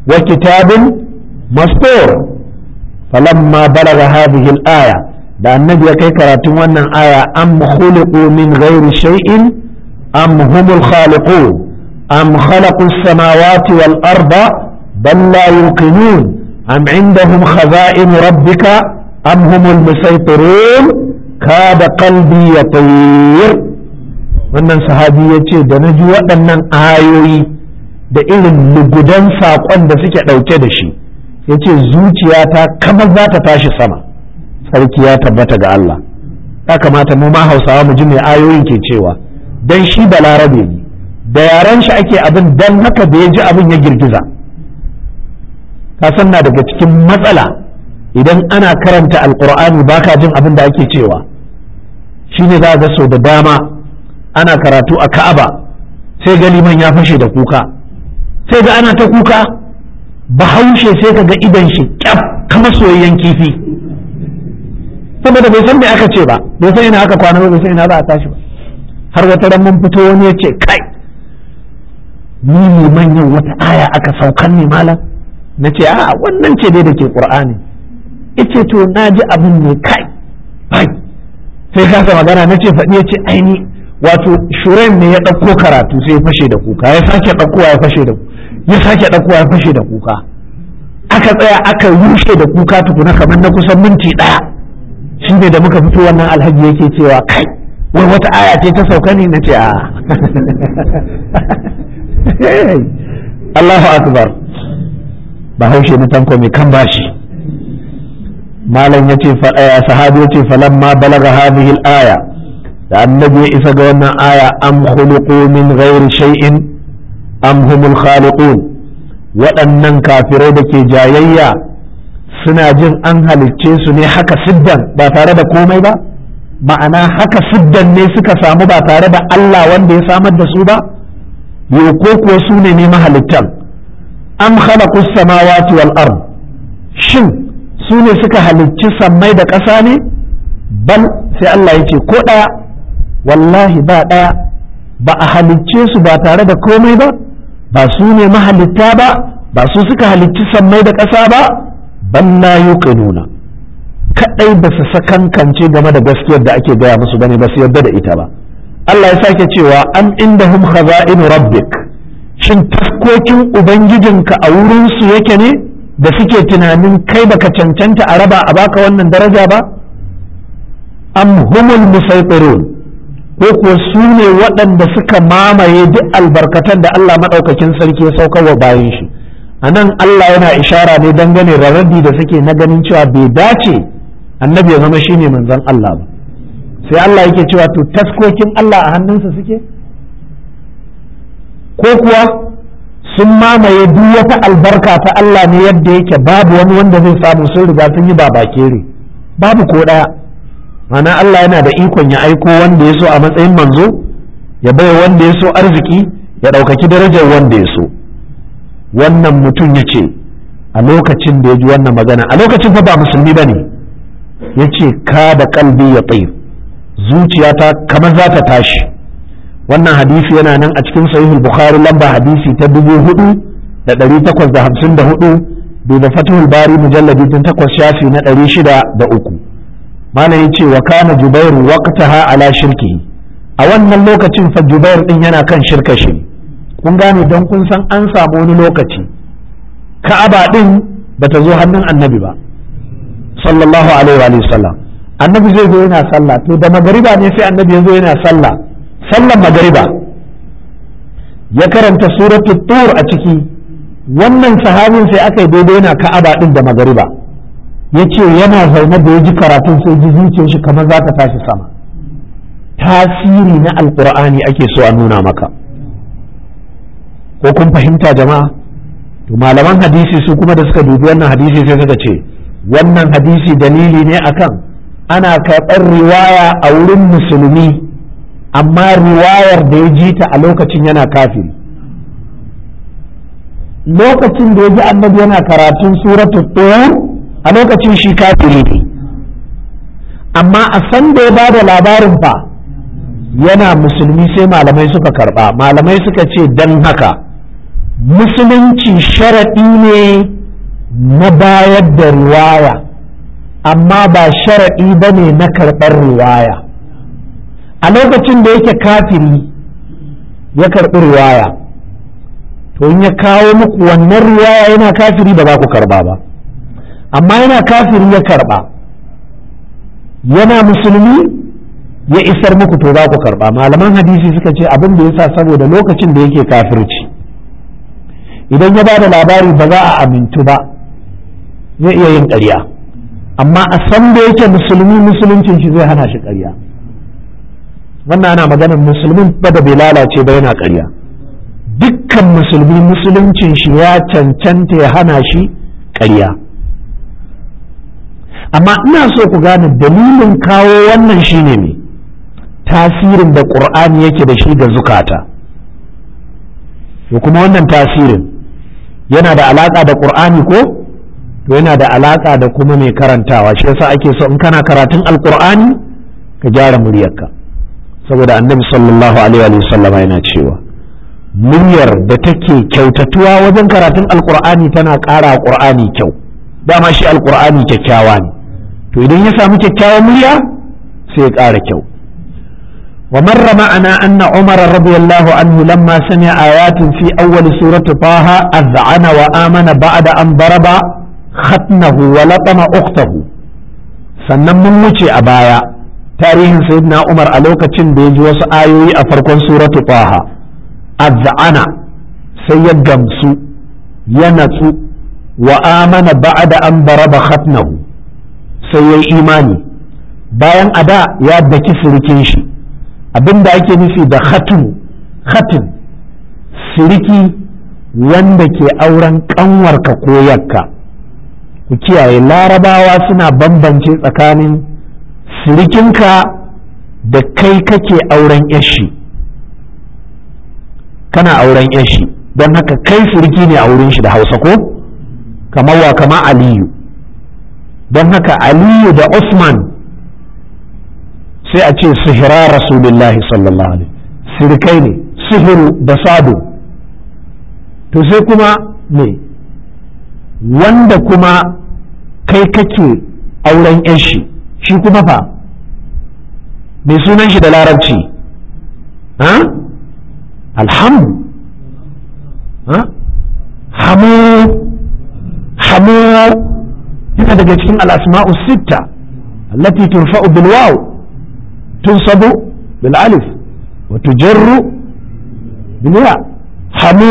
wa kitabin mastur falamma balagha hadhihi al-aya da annabi ya kai karatun wannan aya am khuliqu min ghairi shay'in am humul khaliqun am khalaqu as-samawati wal arda bal la yuqinun am indahum khaza'in rabbika am humul musaytirun kada qalbi yatir wannan sahabi ya ce da na ji waɗannan ayoyi da irin lugudan saƙon da suke ɗauke da shi ya ce zuciyata kamar za ta tashi sama sarki ya tabbata ga Allah ya kamata mu ma hausawa mu ji mai ayoyin ke cewa dan shi balarabe ne da yaran shi ake abin dan haka da ya ji abin ya girgiza ka san na daga cikin matsala idan ana karanta alkur'ani baka jin abin da ake cewa shine za ga sau da dama ana karatu a ka'aba sai ga liman ya fashe da kuka sai ga ana ta kuka bahaushe sai ka ga idan shi kyaf kama soyayyen kifi saboda bai san me aka ce ba bai san ina aka kwana ba bai san ina za a tashi ba har wata ran mun fito wani ya ce kai ni liman yau wata aya aka saukan ne malam na ce a wannan ce dai da ke qur'ani ice to na ji abin ne kai bai sai kasa magana na ce faɗi ya ce aini wato shuren ne ya ɗauko karatu sai ya fashe da kuka ya sake ɗaukowa ya fashe da ya sake ɗaukowa ya fashe da kuka aka tsaya aka rushe da kuka tukuna kamar na kusan minti ɗaya shi ne da muka fito wannan alhaji yake cewa kai wai wata aya ce ta sauka ne na ce a Allahu akbar bahaushe na tanko mai kan bashi malam ya ce sahabi ya ce falamma balaga hadhihi al-aya da annabi ya isa ga wannan aya am khuluqu min ghairi shay'in am humul khaliqun waɗannan kafirai da ke jayayya suna jin an halicce su ne haka siddan ba tare da komai ba ma'ana haka siddan ne suka samu ba tare da Allah wanda ya samar da su ba yau ko kuwa su ne ne mahalittan am khalaqu samawati wal ard shin su ne suka halicci sammai da ƙasa ne bal sai Allah ya ce ko ɗaya wallahi ba ɗaya ba a halicce su ba tare da komai ba ba su ne mahalitta ba ba su suka halicci sammai da ƙasa ba ban la yuqinuna kadai ba su sakankance game da gaskiyar da ake gaya musu bane ba su yarda da ita ba Allah ya sake cewa am indahum khaza'in rabbik shin taskokin ubangijinka a wurin su yake ne da suke tunanin kai baka cancanta a raba a baka wannan daraja ba am humul musaytirun ko kuwa su ne waɗanda suka mamaye duk albarkatan da Allah maɗaukakin sarki ya saukar wa bayan shi a nan Allah yana ishara ne dangane da raddi da suke na ganin cewa bai dace annabi ya zama shine manzon Allah ba sai Allah yake cewa to taskokin Allah a hannunsa suke ko kuwa sun mamaye duk wata albarka ta Allah ne yadda yake babu wani wanda zai samu sun riga sun yi babakere babu ko ɗaya mana Allah yana da ikon ya aiko wanda ya so a matsayin manzo ya bai wanda ya so arziki ya ɗaukaki darajar wanda ya so wannan mutum ya ce a lokacin da ya ji wannan magana a lokacin fa ba musulmi ba ne ya ce ka da kalbi ya tsaye zuciyata kamar za ta tashi wannan hadisi yana nan a cikin sahihul bukhari lamba hadisi ta dubu hudu da ɗari takwas da hamsin da hudu da fatihul bari mujalladi tun takwas shafi na ɗari shida da uku malam yace wa kana jubair waqtaha ala shirki a wannan lokacin fa jubair din yana kan shirka shi kun gane don kun san an samu wani lokaci ka'aba din bata zo hannun annabi ba sallallahu alaihi wa sallam annabi zai zo yana sallah to da magariba ne sai annabi ya zo yana sallah sallan magariba ya karanta suratul tur a ciki wannan sahabin sai aka yi daidai yana ka'aba din da magariba ya ce yana zaune da ya ji karatun sai ji zuciyar shi kamar za ta tashi sama tasiri na alkur'ani ake so a nuna maka ko kun fahimta jama'a to malaman hadisi su kuma da suka dubi wannan hadisi sai suka ce wannan hadisi dalili ne akan ana karɓar riwaya a wurin musulmi amma riwayar da ya ji ta a lokacin yana kafiri lokacin da ya ji annabi yana karatun suratul tur a lokacin shi kafiri ne amma a san da ya bada labarin fa yana musulmi sai malamai suka karba malamai suka ce dan haka musulunci sharaɗi ne na bayar da riwaya amma ba sharaɗi ba ne na karɓar riwaya a lokacin da yake kafiri ya karɓi riwaya to in ya kawo muku wannan riwaya yana kafiri ba za ku karɓa ba amma yana kafiri ya karɓa yana musulmi ya isar muku to za ku karɓa malaman hadisi suka ce abin da yasa saboda lokacin da yake kafirci idan ya ba da labari ba za a amintu ba zai iya yin ƙarya amma a san da yake musulmi musuluncin shi zai hana shi ƙarya wannan ana maganar musulmin ba da bai lalace ba yana ƙarya dukkan musulmi musuluncin shi ya cancanta ya hana shi ƙarya amma ina so ku gane dalilin kawo wannan shine ne tasirin da ƙur'ani yake da shi ga zukata to kuma wannan tasirin yana da alaƙa da ƙur'ani ko to yana da alaƙa da kuma mai karantawa shi yasa ake so in kana karatun alƙur'ani ka gyara muryarka saboda annabi sallallahu alaihi wa sallam yana cewa muryar da take kyautatuwa wajen karatun alƙur'ani tana ƙara ƙur'ani kyau dama shi alƙur'ani kyakkyawa ne to idan ya samu kyakkyawan murya sai ya ƙara kyau ومر معنا أن عمر رضي الله عنه لما سمع آيات في أول سورة طه أذعن وآمن بعد أن ضرب ختنه ولطم أخته sannan mun wuce a baya tarihin sayyidina Umar a lokacin da ya ji wasu ayoyi a farkon suratu Taha azza'ana sai ya gamsu ya natsu wa amana ba'da an baraba khatnahu sai ya imani bayan ada ya daki sirikin shi abinda ake nufi da khatun khatin siriki wanda ke auren kanwarka ko yakka ku kiyaye larabawa suna bambance tsakanin sirikinka da kai kake auren yashi kana auren yashi don haka kai siriki ne a wurin shi da hausa ko kamar wa kama aliyu don haka aliyu da usman sai a ce sihira rasulullahi sallallahu alaihi sirikai ne sihiru da sado to sai kuma me wanda kuma kai kake auren yan shi shi kuma fa mai sunan shi da larabci ha alhamdu ha hamu hamu yana daga cikin al'asma'u sitta allati turfa'u bil waw تنصب بالالف وتجر بالياء حمو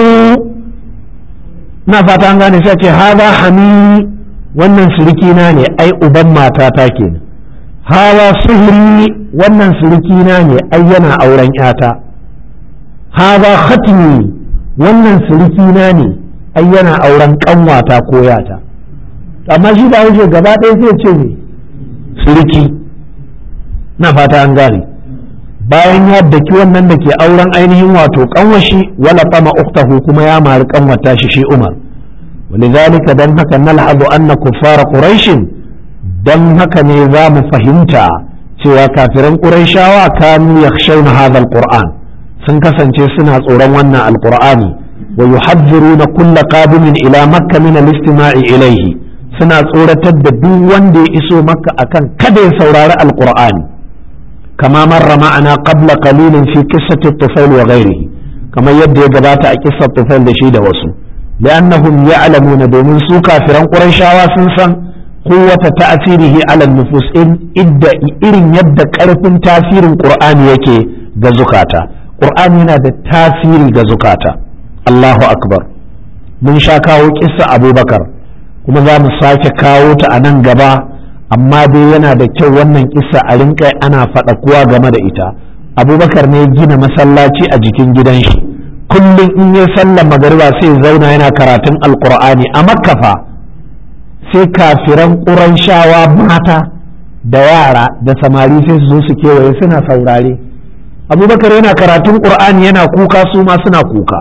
na fata an gane sai ce haza hami wannan surikina ne ai uban matata kenan hawa suhuri wannan surikina ne ai yana auren yata haza khatmi wannan surikina ne ai yana auren kanwata ko yata amma shi da wuce gaba ɗaya sai ce ne suriki na fata an gane bayan ya daki wannan da ke auren ainihin wato kanwashi wala fama uktahu kuma ya mari kanwata shi shi Umar walidhalika dan haka nalhadu anna kuffara quraish dan haka ne za mu fahimta cewa kafiran quraishawa kanu yakhshawna hadha alquran sun kasance suna tsoron wannan alqur'ani wa yuhadhiruna kulla qadimin ila makka min al-istima'i ilayhi suna tsoratar da duk wanda ya iso makka akan kada ya saurari alqur'ani كما مر معنا قبل قليل في قصة الطفيل وغيره كما يبدو يجبات قصة الطفيل لشيد وسو لأنهم يعلمون دومن سو كافرا قريشا وسنسا قوة تأثيره على النفوس إن إدى إرن يبدأ كرف تأثير القرآن يكي غزكاتا قرآن هنا ده تأثير غزكاتا الله أكبر من شاكاو قصة أبو بكر kuma za mu sake kawo ta a nan gaba amma dai yana da kyau wannan kisa a rinka ana faɗa kuwa game da ita abubakar ne gina masallaci a jikin gidan shi kullum in yi sallar magariba sai zauna yana karatun alkur'ani a makkafa sai kafiran ƙuranshawa mata da yara da samari sai su zo su kewaye suna saurare abubakar yana karatun ƙur'ani yana kuka su ma suna kuka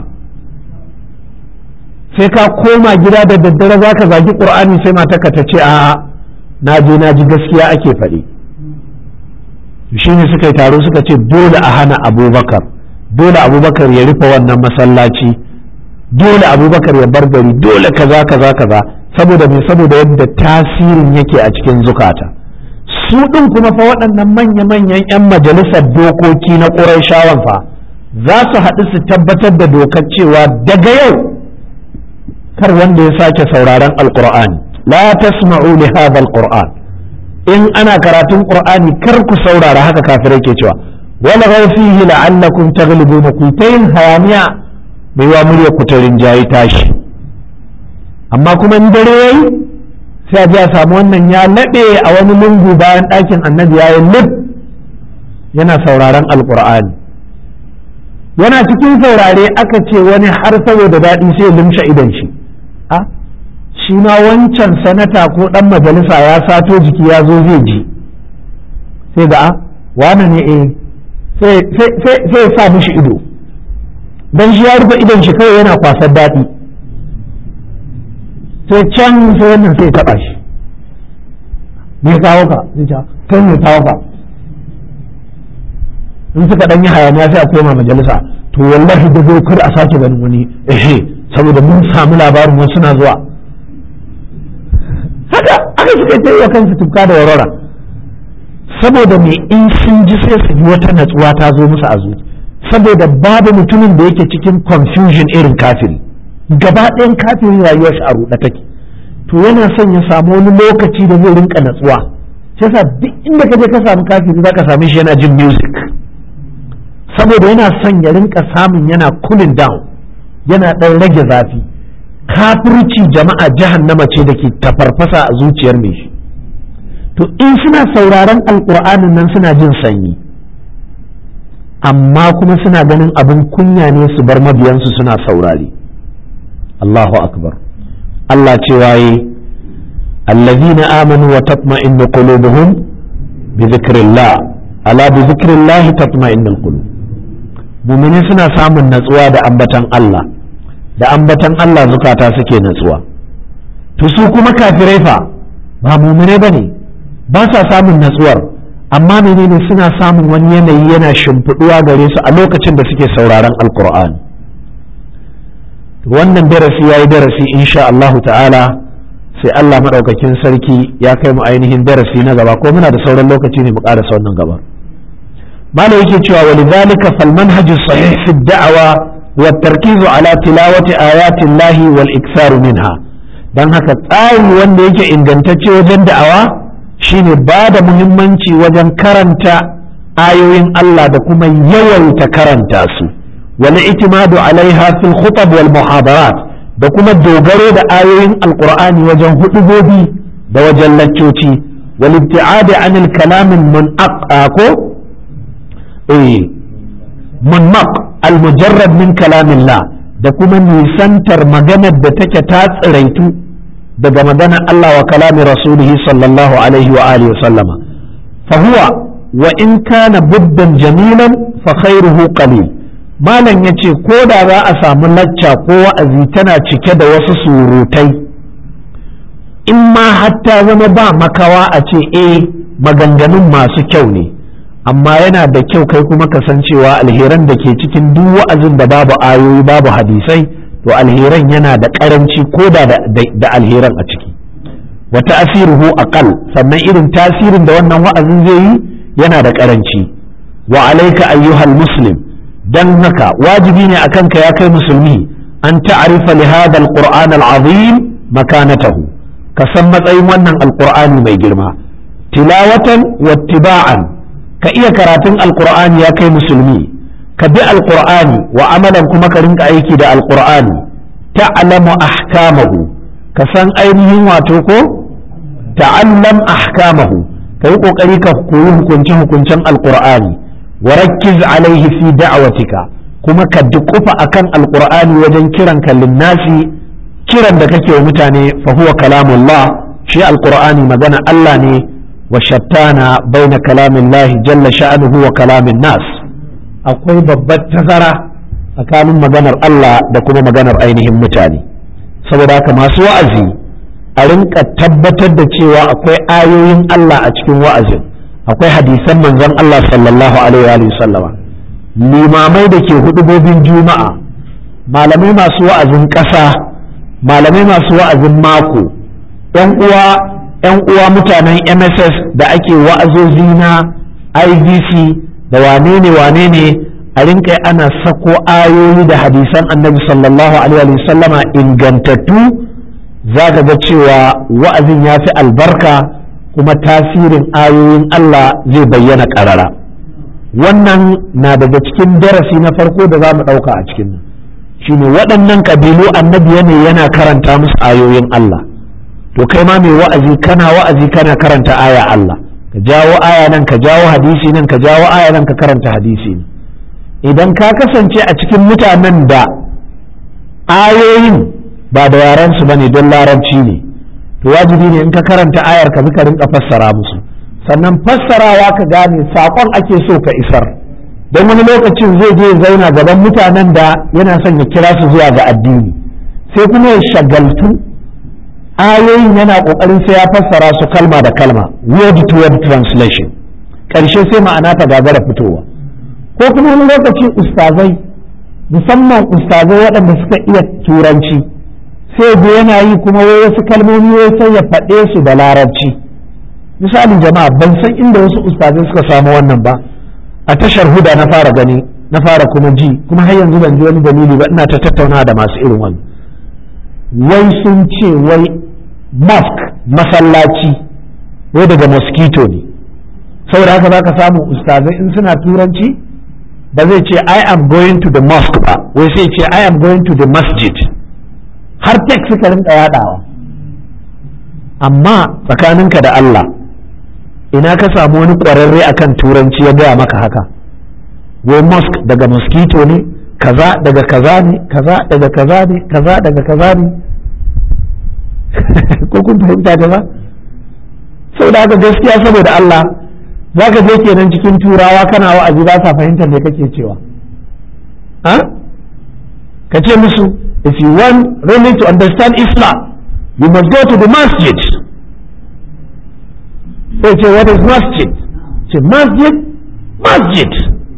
sai ka koma gida da daddare za ka zagi ƙur'ani sai mataka ta ce a'a na je na ji gaskiya ake faɗi shi ne suka yi taro suka ce dole a hana abubakar dole abubakar ya rufe wannan masallaci dole abubakar ya bar gari dole kaza kaza kaza saboda me saboda yadda tasirin yake a cikin zukata su ɗin kuma fa waɗannan manya-manyan 'yan majalisar dokoki na ƙurayshawan fa za su haɗu su tabbatar da dokar cewa daga yau kar wanda ya sake sauraron alƙur'ani la tasma'u li hadha alqur'an in ana karatun qur'ani kar ku saurara haka kafirai ke cewa wala ghaw fihi la'allakum taghlibuna ku tayin hayaniya bai wa murya ku ta rinjayi tashi amma kuma in dare yayi sai a ji a samu wannan ya laɓe a wani lungu bayan ɗakin annabi ya yi lif yana sauraron alƙur'ani yana cikin saurare aka ce wani har saboda daɗi sai limsha idan shi a shi ma wancan sanata ko ɗan majalisa ya sato jiki ya zo zai ji sai ga a wane ne eh sai ya sa mishi ido don shi ya rufe idon shi kawai yana kwasar daɗi sai can sai wannan sai taɓa shi me kawo ka zai ce kai me kawo ka in suka ɗan yi hayaniya sai a koma majalisa to wallahi da zai kar a sake ganin wani ehe saboda mun samu labarin wasu na zuwa haka aka suka ta yi wa kansu tufka da warwara saboda me in sun ji sai su ji wata natsuwa ta zo musu a zuci saboda babu mutumin da yake cikin confusion irin kafiri gaba ɗayan kafin rayuwar shi a ruɗe take to yana son ya samu wani lokaci da zai rinka natsuwa sai sa duk inda ka je ka samu kafiri za ka same shi yana jin music saboda yana son ya rinka samun yana cooling down yana ɗan rage zafi kafirci jama'a jahannama ce da ke tafarfasa a zuciyar mai shi to in suna sauraron alƙur'anin nan suna jin sanyi amma kuma suna ganin abin kunya ne su bar mabiyansu suna saurari Allahu akbar Allah ce waye allazina amanu wa tatma'innu qulubuhum bi dhikrillah ala bi dhikrillah tatma'innul qulub mu'mini suna samun natsuwa da ambatan Allah da ambatan Allah zukata suke natsuwa to su kuma kafirai fa ba mu'mine bane ba sa samun natsuwar amma menene suna samun wani yanayi yana shimfiɗuwa gare su a lokacin da suke sauraron alkur'ani wannan darasi ya yi darasi insha Allahu ta'ala sai Allah maɗaukakin sarki ya kai mu ainihin darasi na gaba ko muna da sauran lokaci ne mu ƙarasa wannan gaba malam yake cewa wa lidhalika fal manhaj sahih fi da'wa wa tarkiz ala tilawati ayati Allah wal iksar minha dan haka tsari wanda yake ingantacce wajen da'awa shine ba da muhimmanci wajen karanta ayoyin Allah da kuma yawaita karanta su wal itimadu alaiha fil khutab wal muhadarat da kuma dogaro da ayoyin alqur'ani wajen hudubobi da wajen laccoci wal ibti'ad anil kalam munaq ko eh munmaq al mujarrad min kalamillah da kuma nisantar maganar da take ta tsiraitu daga maganar Allah wa kalami rasulihi sallallahu alaihi wa alihi sallama fa huwa wa in kana buddan jamilan fa khairuhu qalil malam yace ko da za a samu lacca ko wa'azi tana cike da wasu surutai in ma hatta zama ba makawa a ce eh maganganun masu kyau ne amma yana da kyau kai kuma kasancewa alheran da ke cikin duk wa'azin da babu ayoyi babu hadisai to alheran yana da karanci ko da da alheran a ciki wa ta'siruhu aqal sannan irin tasirin da wannan wa'azin zai yi yana da karanci wa alayka ayyuhal muslim dan haka wajibi ne akan ka ya kai musulmi an ta'rifa li hadha alquran alazim makanatahu ka san matsayin wannan alqur'ani mai girma tilawatan wattiba'an ka iya karatun alqur'ani ya kai musulmi ka bi alqur'ani wa amalan kuma ka rinka aiki da alqur'ani ta'lamu ahkamahu ka san ainihin wato ko ta'allam ahkamahu ka yi kokari ka koyi hukunce hukuncen alqur'ani wa rakkiz alaihi fi da'watika kuma ka dukufa akan alqur'ani wajen kiran ka linnasi kiran da kake wa mutane fa huwa kalamullah shi alqur'ani magana Allah ne wa shattana baina kalamillahi jalla sha'nuhu wa kalamin nas akwai babbar tazara tsakanin maganar Allah da kuma maganar ainihin mutane saboda haka masu wa'azi a rinka tabbatar da cewa akwai ayoyin Allah a cikin wa'azin akwai hadisan manzon Allah sallallahu alaihi wa sallama limamai da ke hudubobin juma'a malamai masu wa'azin ƙasa malamai masu wa'azin mako yan uwa yan uwa mutanen mss da ake wa'azozi na ivc da wane ne wane ne a rinka ana sako ayoyi da hadisan annabi sallallahu alaihi sallama ingantattu za ka ga cewa wa'azin ya fi albarka kuma tasirin ayoyin Allah zai bayyana ƙarara wannan na daga cikin darasi na farko da za mu ɗauka a cikin nan shine waɗannan ƙabilu annabi ne yana karanta musu ayoyin Allah to kai ma mai wa'azi kana wa'azi kana karanta aya Allah ka jawo aya nan ka jawo hadisi nan ka jawo aya nan ka karanta hadisi nan idan ka kasance a cikin mutanen da ayoyin ba da yaran su bane don larabci ne to wajibi ne in ka karanta ayar ka ka rinka fassara musu sannan fassarawa ka gane saƙon ake so ka isar don wani lokacin zai je zauna gaban mutanen da yana son ya kira su zuwa ga addini sai kuma ya shagaltu ayoyin yana ƙoƙarin sai ya fassara su kalma da kalma word to word translation ƙarshe sai ma'ana ta gagara fitowa ko kuma wani lokaci ustazai musamman ustazai waɗanda suka iya turanci sai da yana yi kuma wai wasu kalmomi wai sai ya faɗe su da larabci misalin jama'a ban san inda wasu ustazai suka samu wannan ba a tashar huda na fara gani na fara kuma ji kuma har yanzu ban ji wani dalili ba ina ta tattauna da masu irin wannan wai sun ce wai mosque masallaci wai daga mosquito ne saboda haka za ka samu ustazai in suna turanci ba zai ce I am going to the mosque ba wai sai ce I am going to the masjid har tek suka rinka yadawa amma tsakaninka da Allah ina ka samu wani ƙwararre akan turanci ya gaya maka haka wai mosque daga mosquito ne kaza daga kaza ne kaza daga kaza ne kaza daga kaza ne ko kun fahimta ta ba saboda haka gaskiya saboda Allah za ka je kenan cikin turawa kana wa'azi ba sa fahimtar me kake cewa ha ka ce musu if you want really to understand Islam you must go to the masjid sai ce what is masjid ce masjid masjid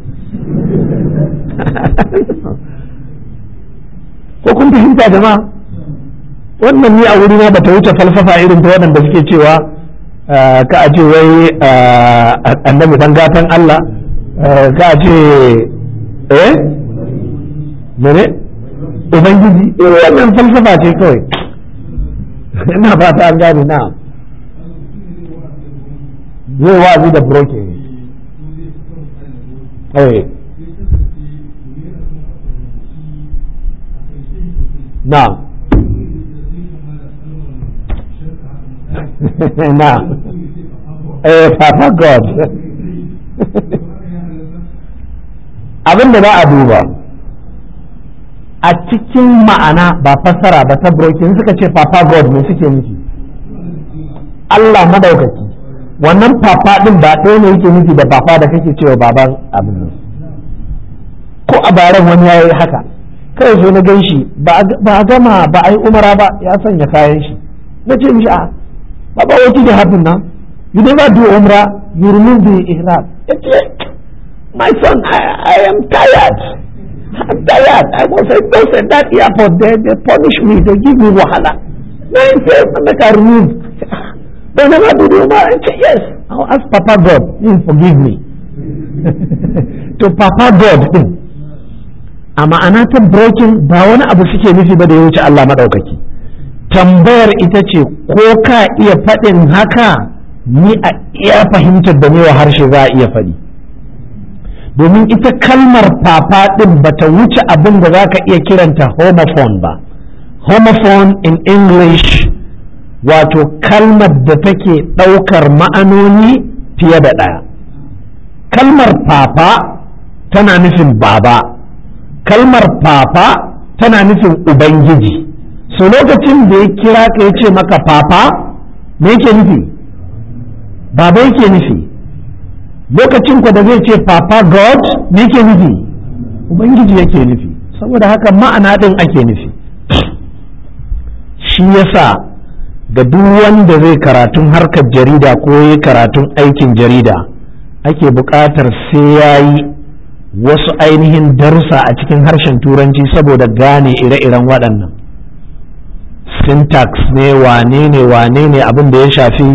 ko kun fahimta jama'a wannan ni a wurina ba ta wuce falsafa irin ta waɗanda suke cewa ka a ce wai annabi dan gatan Allah ka a ce eh mene ubangiji eh wannan falsafa ce kawai ina fata an gane na zai wazi da broke eh na na eh papa god abin da za a duba a cikin ma'ana ba fassara ba ta brokin suka ce papa god ne suke nufi Allah madaukaki wannan papa din ba ɗaya ne yake nufi da papa da kake cewa baban abin nan ko a baran wani ya yi haka kai zo na gan shi ba a gama ba a yi umara ba ya sanya kayan shi na ce mishi a baba what did happen now you never do umrah you remove the ihram my son I, I am tired I'm tired I was at those at that airport there they punish me they give me wahala now he says make I remove they never do the umrah I say yes I'll ask Papa God he forgive me to Papa God din a ma'ana ta broken ba wani abu suke nufi ba da ya wuce Allah maɗaukaki tambayar ita ce ko ka iya faɗin haka ni a iya fahimtar da ne wa harshe za a iya faɗi domin ita kalmar papa ɗin ba ta wuce abin da za ka iya kiranta homophone ba homophone in english wato kalmar da take ɗaukar ma'anoni fiye da ɗaya kalmar papa tana nufin baba kalmar papa tana nufin ubangiji so lokacin da ya kira ka ya ce maka papa me yake nufi baba yake nufi lokacin ku da zai ce papa god me yake nufi ubangiji yake nufi saboda haka ma'ana ɗin ake nufi shi yasa ga duk wanda zai karatun harkar jarida ko ya karatun aikin jarida ake buƙatar sai ya yi wasu ainihin darussa a cikin harshen turanci saboda gane ire-iren waɗannan syntax ne wane ne wane ne abin da ya shafi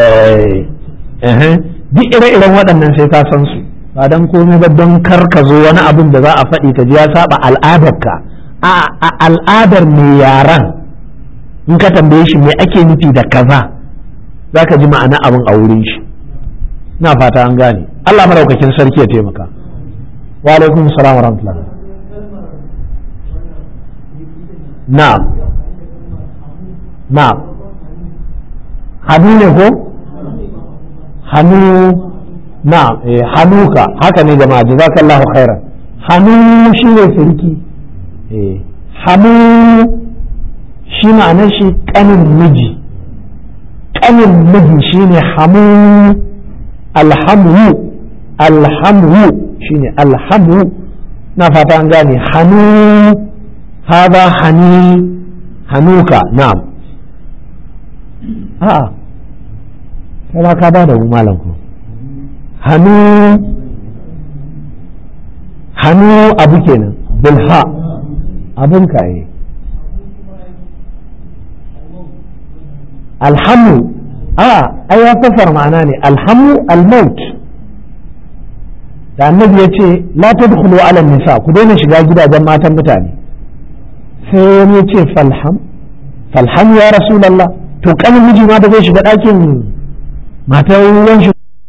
duk ire-iren waɗannan sai ka san su ba don komai ba don kar ka zo wani abin da za a faɗi ka ji ya saba al'adarka a al'adar mai yaran in ka tambaye shi me ake nufi da kaza za ka ji ma'ana abin a wurin shi na fata an gane Allah maraukakin sarki ya taimaka wa alaikum salam wa rahmatullah na'am na'am hannu ne ko hannu na'am eh hanuka haka ne jama'a jazakallahu khairan hannu shine firki eh hannu shi ma'anar shi kanin miji kanin miji shine hamu alhamu alhamu shine alhamu na fata an gane hannu hada hani hanuka na'am a'a sai ma ka ba da malam ku hannu hannu abu kenan bilha abun ka yi alhamu a ai ya fasar ma'ana ne alhamu almaut da annabi ya ce la tadkhulu ala nisa ku daina shiga gidajen matan mutane sai wani ya ce falham falham ya rasulullah to kanin miji ma da zai shiga ɗakin matar ruwan shi